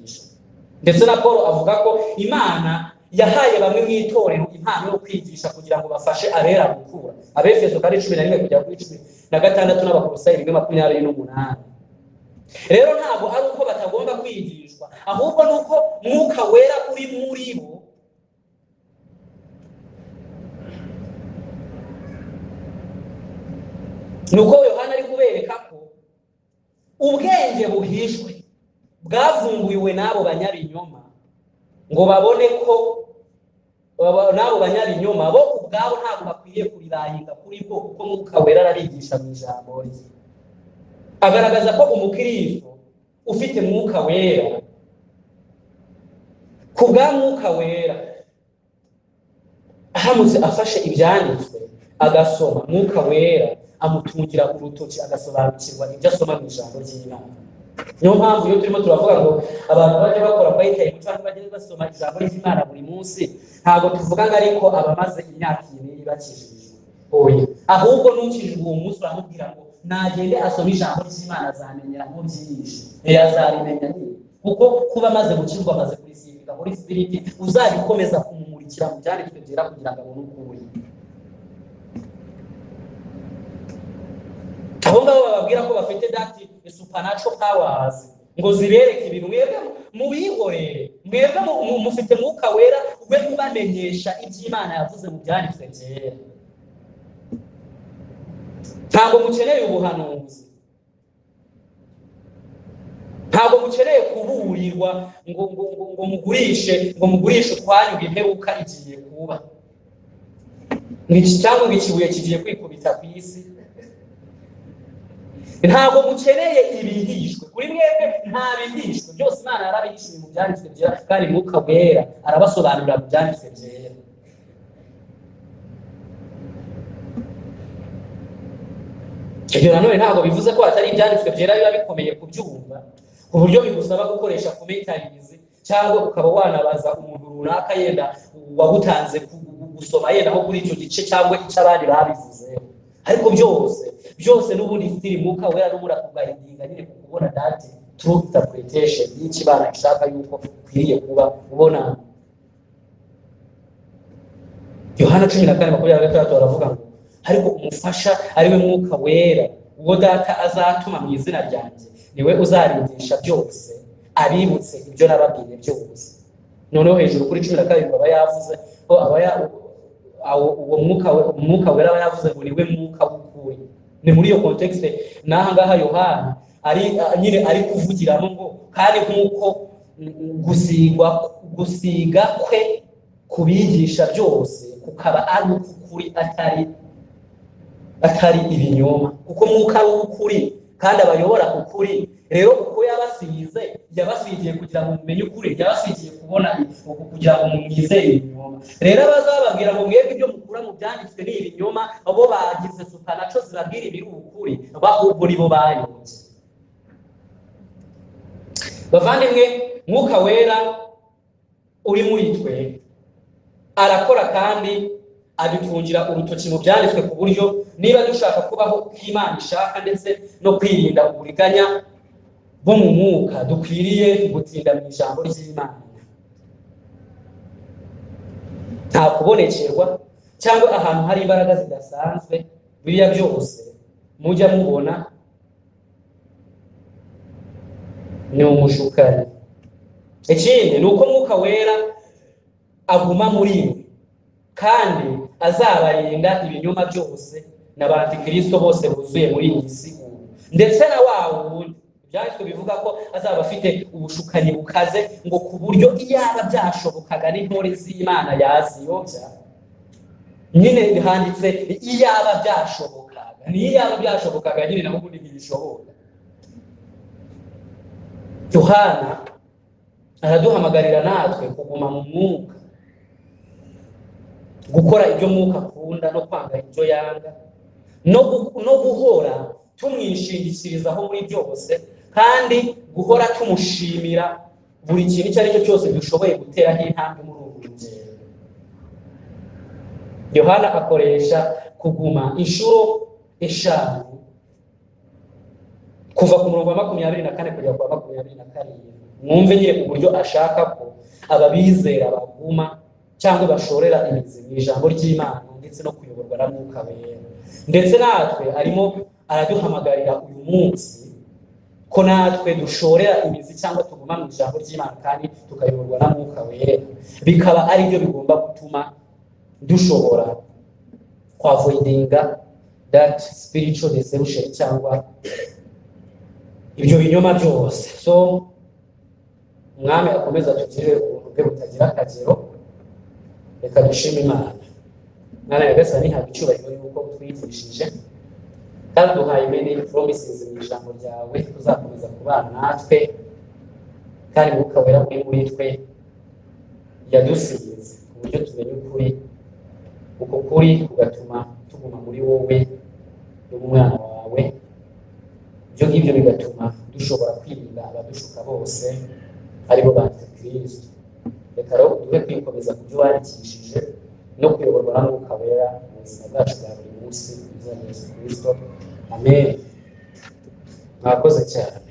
ndetse na paul avuga ko imana yahaye bamwe mu itorero impano yo kwigisha kugira ngo bafashe abera gukura abefeso kane cumi na rimwe kugera kuri cumi na gatandatu n'abakolosayi rimwe makumyabiri n'umunani rero ntabwo ari uko batagomba kwigishwa ahubwo ni uko mwuka wera uri muri bo ni uko yohana ari kubereka ko ubwenge buhishwe bwavumburiwe n'abo banyabinyoma ngo babone ko baba- n'abo banyabinyoma bo ubwabo ntabwo bakwiye kurirayinga kuri bo kuko mwuka wera arabigisha mu ijambo rye agaragaza ko umukristo ufite mwuka wera ku bwa mwuka wera ahamutse afashe ibyanditswe agasoma mwuka wera amutungira urutoki agasobanukirwa ibyo asoma mu ijambo ry'imana niyo mpamvu iyo turimo turavuga ngo abantu bajya bakora bayitaye cyangwa bajya basoma ijambo ry'imana buri munsi ntabwo tuvuga ngo ariko abamaze imyaka ibiri bakijijwe oya ahubwo n'ukijijwe uwo munsi uramubwira ngo nagende asome ijambo ry'imana azamenyera mu byinshi ntiyazabimenya nyine kuko kuba amaze gukizwa amaze kurisiga kwandika muri sipiriti uzabikomeza kumumurikira mu byanditswe byera kugira ngo abone ukuri abo ngabo bababwira ko bafite dati supanaco powers ngo zibereke ibintu mwebwe mubihorere mwebwe mu- mu- mufite mwuka wera we ubamenyesha iby'imana yavuze mu byanditswe byera ntabwo mukeneye ubuhanuzi ntabwo mukeneye kuburirwa ngo ngo ngo ngo mugurishe ngo mugurishe utwanyu imperuka igiye kuba Nk'iki- cyangwa ngo ikibuye kigiye kwikubita ku isi ntabwo mukeneye ibihishwe kuri mwebwe nta bihishwe byose imana yarabihishije mu byanditswe byera kandi mwuka wera arabasobanurira mu byanditswe byera ibyo nanone ntabwo bivuze ko hatari ibyanditswe byera biba bikomeye kubyumva ku buryo bigusaba gukoresha kumetarizi cyangwa ukaba wanabaza umuntu runaka yenda wagutanze ku- gu- gusoma yenda nko kuri icyo gice cyangwa icy'abandi babivuzeho ariko byose byose n'ubundi sitiri mwuka wera n'ubura kugahinga nyine ku kubona dati tru interpretation y'ikibana gishaka yuko ukwiriye kuba ubona yohana cumi na kane makumyabiri na gatandatu baravuga ngo ariko umufasha ari we mwuka wera uwo data azatuma mu izina ryanjye niwe uzarindisha byose abibutse ibyo nababwiye byose noneho hejuru kuri cumi na karindwi aba yavuze ko aba ya- awo- uwo mwuka we- umwuka wera aba yavuze ngo niwe mwuka w'ukuri ni muri iyo kontekste n'aha ngaha yohana ari nyine ari kuvugiramo ngo kandi nk'uko mm, gusigwa gusiga kwe kubigisha byose kukaba ari uk'ukuri atari atari ibinyoma kuko mwuka ari uw'ukuri kandi abayobora k'ukuri rero uko yabasize yabasigiye kugira ngo mumenye ukuri yabasigiye kubona uku kugira ngo mumwizere ibinyoma rero abazababwira ngo mwebwe ibyo mukura mu byanditswe ni ibinyoma bo bagize supanaco zibabwira ibiri ukuri bahubwo ni bo bayobye bavandimwe mwuka wera uri muri twe arakora kandi adutungira urutoki mu byanditswe ku buryo niba dushaka kubaho uko imana ishaka ndetse no kwirinda uburiganya bo mu mwuka dukwiriye gutinda mu ijambo ry'imana nta kubonekerwa cyangwa ahantu hari imbaraga zidasanzwe biriya byose mujya mubona ni umushukari ikindi ni uko mwuka wera aguma muri mwe kandi azabarinda ibinyoma byose n'abantikristo bose buzuye muri iyi si ubu ndetse na wa wundi ibyanditswe bivuga ko azaba afite ubushukanyi bukaze ngo ku buryo iyaba byashobokaga n'intore z'imana yaziyobya nyine handitse iyaba byashobokaga n'iyaba byashobokaga nyine naho ubundi ntibishoboka yohana araduhamagarira natwe kuguma mu mwuka gukora ibyo mwuka akunda no kwanga ibyo yanga no gu- no guhora tumwishingikirizaho muri byose kandi guhora tumushimira buri kintu icyo ari cyo cyose dushoboye guteraho intambwe muri ubu rugendo yohana akoresha kuguma inshuro eshanu kuva ku murongo wa makumyabiri na kane kugera ku wa makumyabiri na karindwi mwumve nyine ku buryo ashaka ko ababizera baguma cyangwa bashorera imizi mu ijambo ry'imana ndetse no kuyoborwa na mwuka wera ndetse natwe arimo araduhamagarira uyu munsi ko natwe dushorera imizi cyangwa tuguma mu ijambo ry'imana kandi tukayoborwa na mwuka wera bikaba ari byo bigomba gutuma dushobora kwavoidinga that spiritual deception cyangwa ibyo binyoma byose so umwami akomeza atugirire ubuntu bwe butagira akagero reka dushime imana mwana nyagasani haba icyubahiro yuko utwigishije kandi duhaye many promises mu ijambo ryawe tuzakomeza kubana natwe kandi mwuka wera uri muri twe yadusize ku buryo tumenya ukuri uko kuri kugatuma tuguma muri wowe n'umwana wawe ibyo ngibyo bigatuma dushobora kwirinda abadushuka bose aribo bantikristo reka rero duhe kwikomeza ku byo wandikishije no kuyoborwa na mwuka wera mu buzima bwacu bwa buri munsi mu izina rya yesu kristo amen mwakoze cyane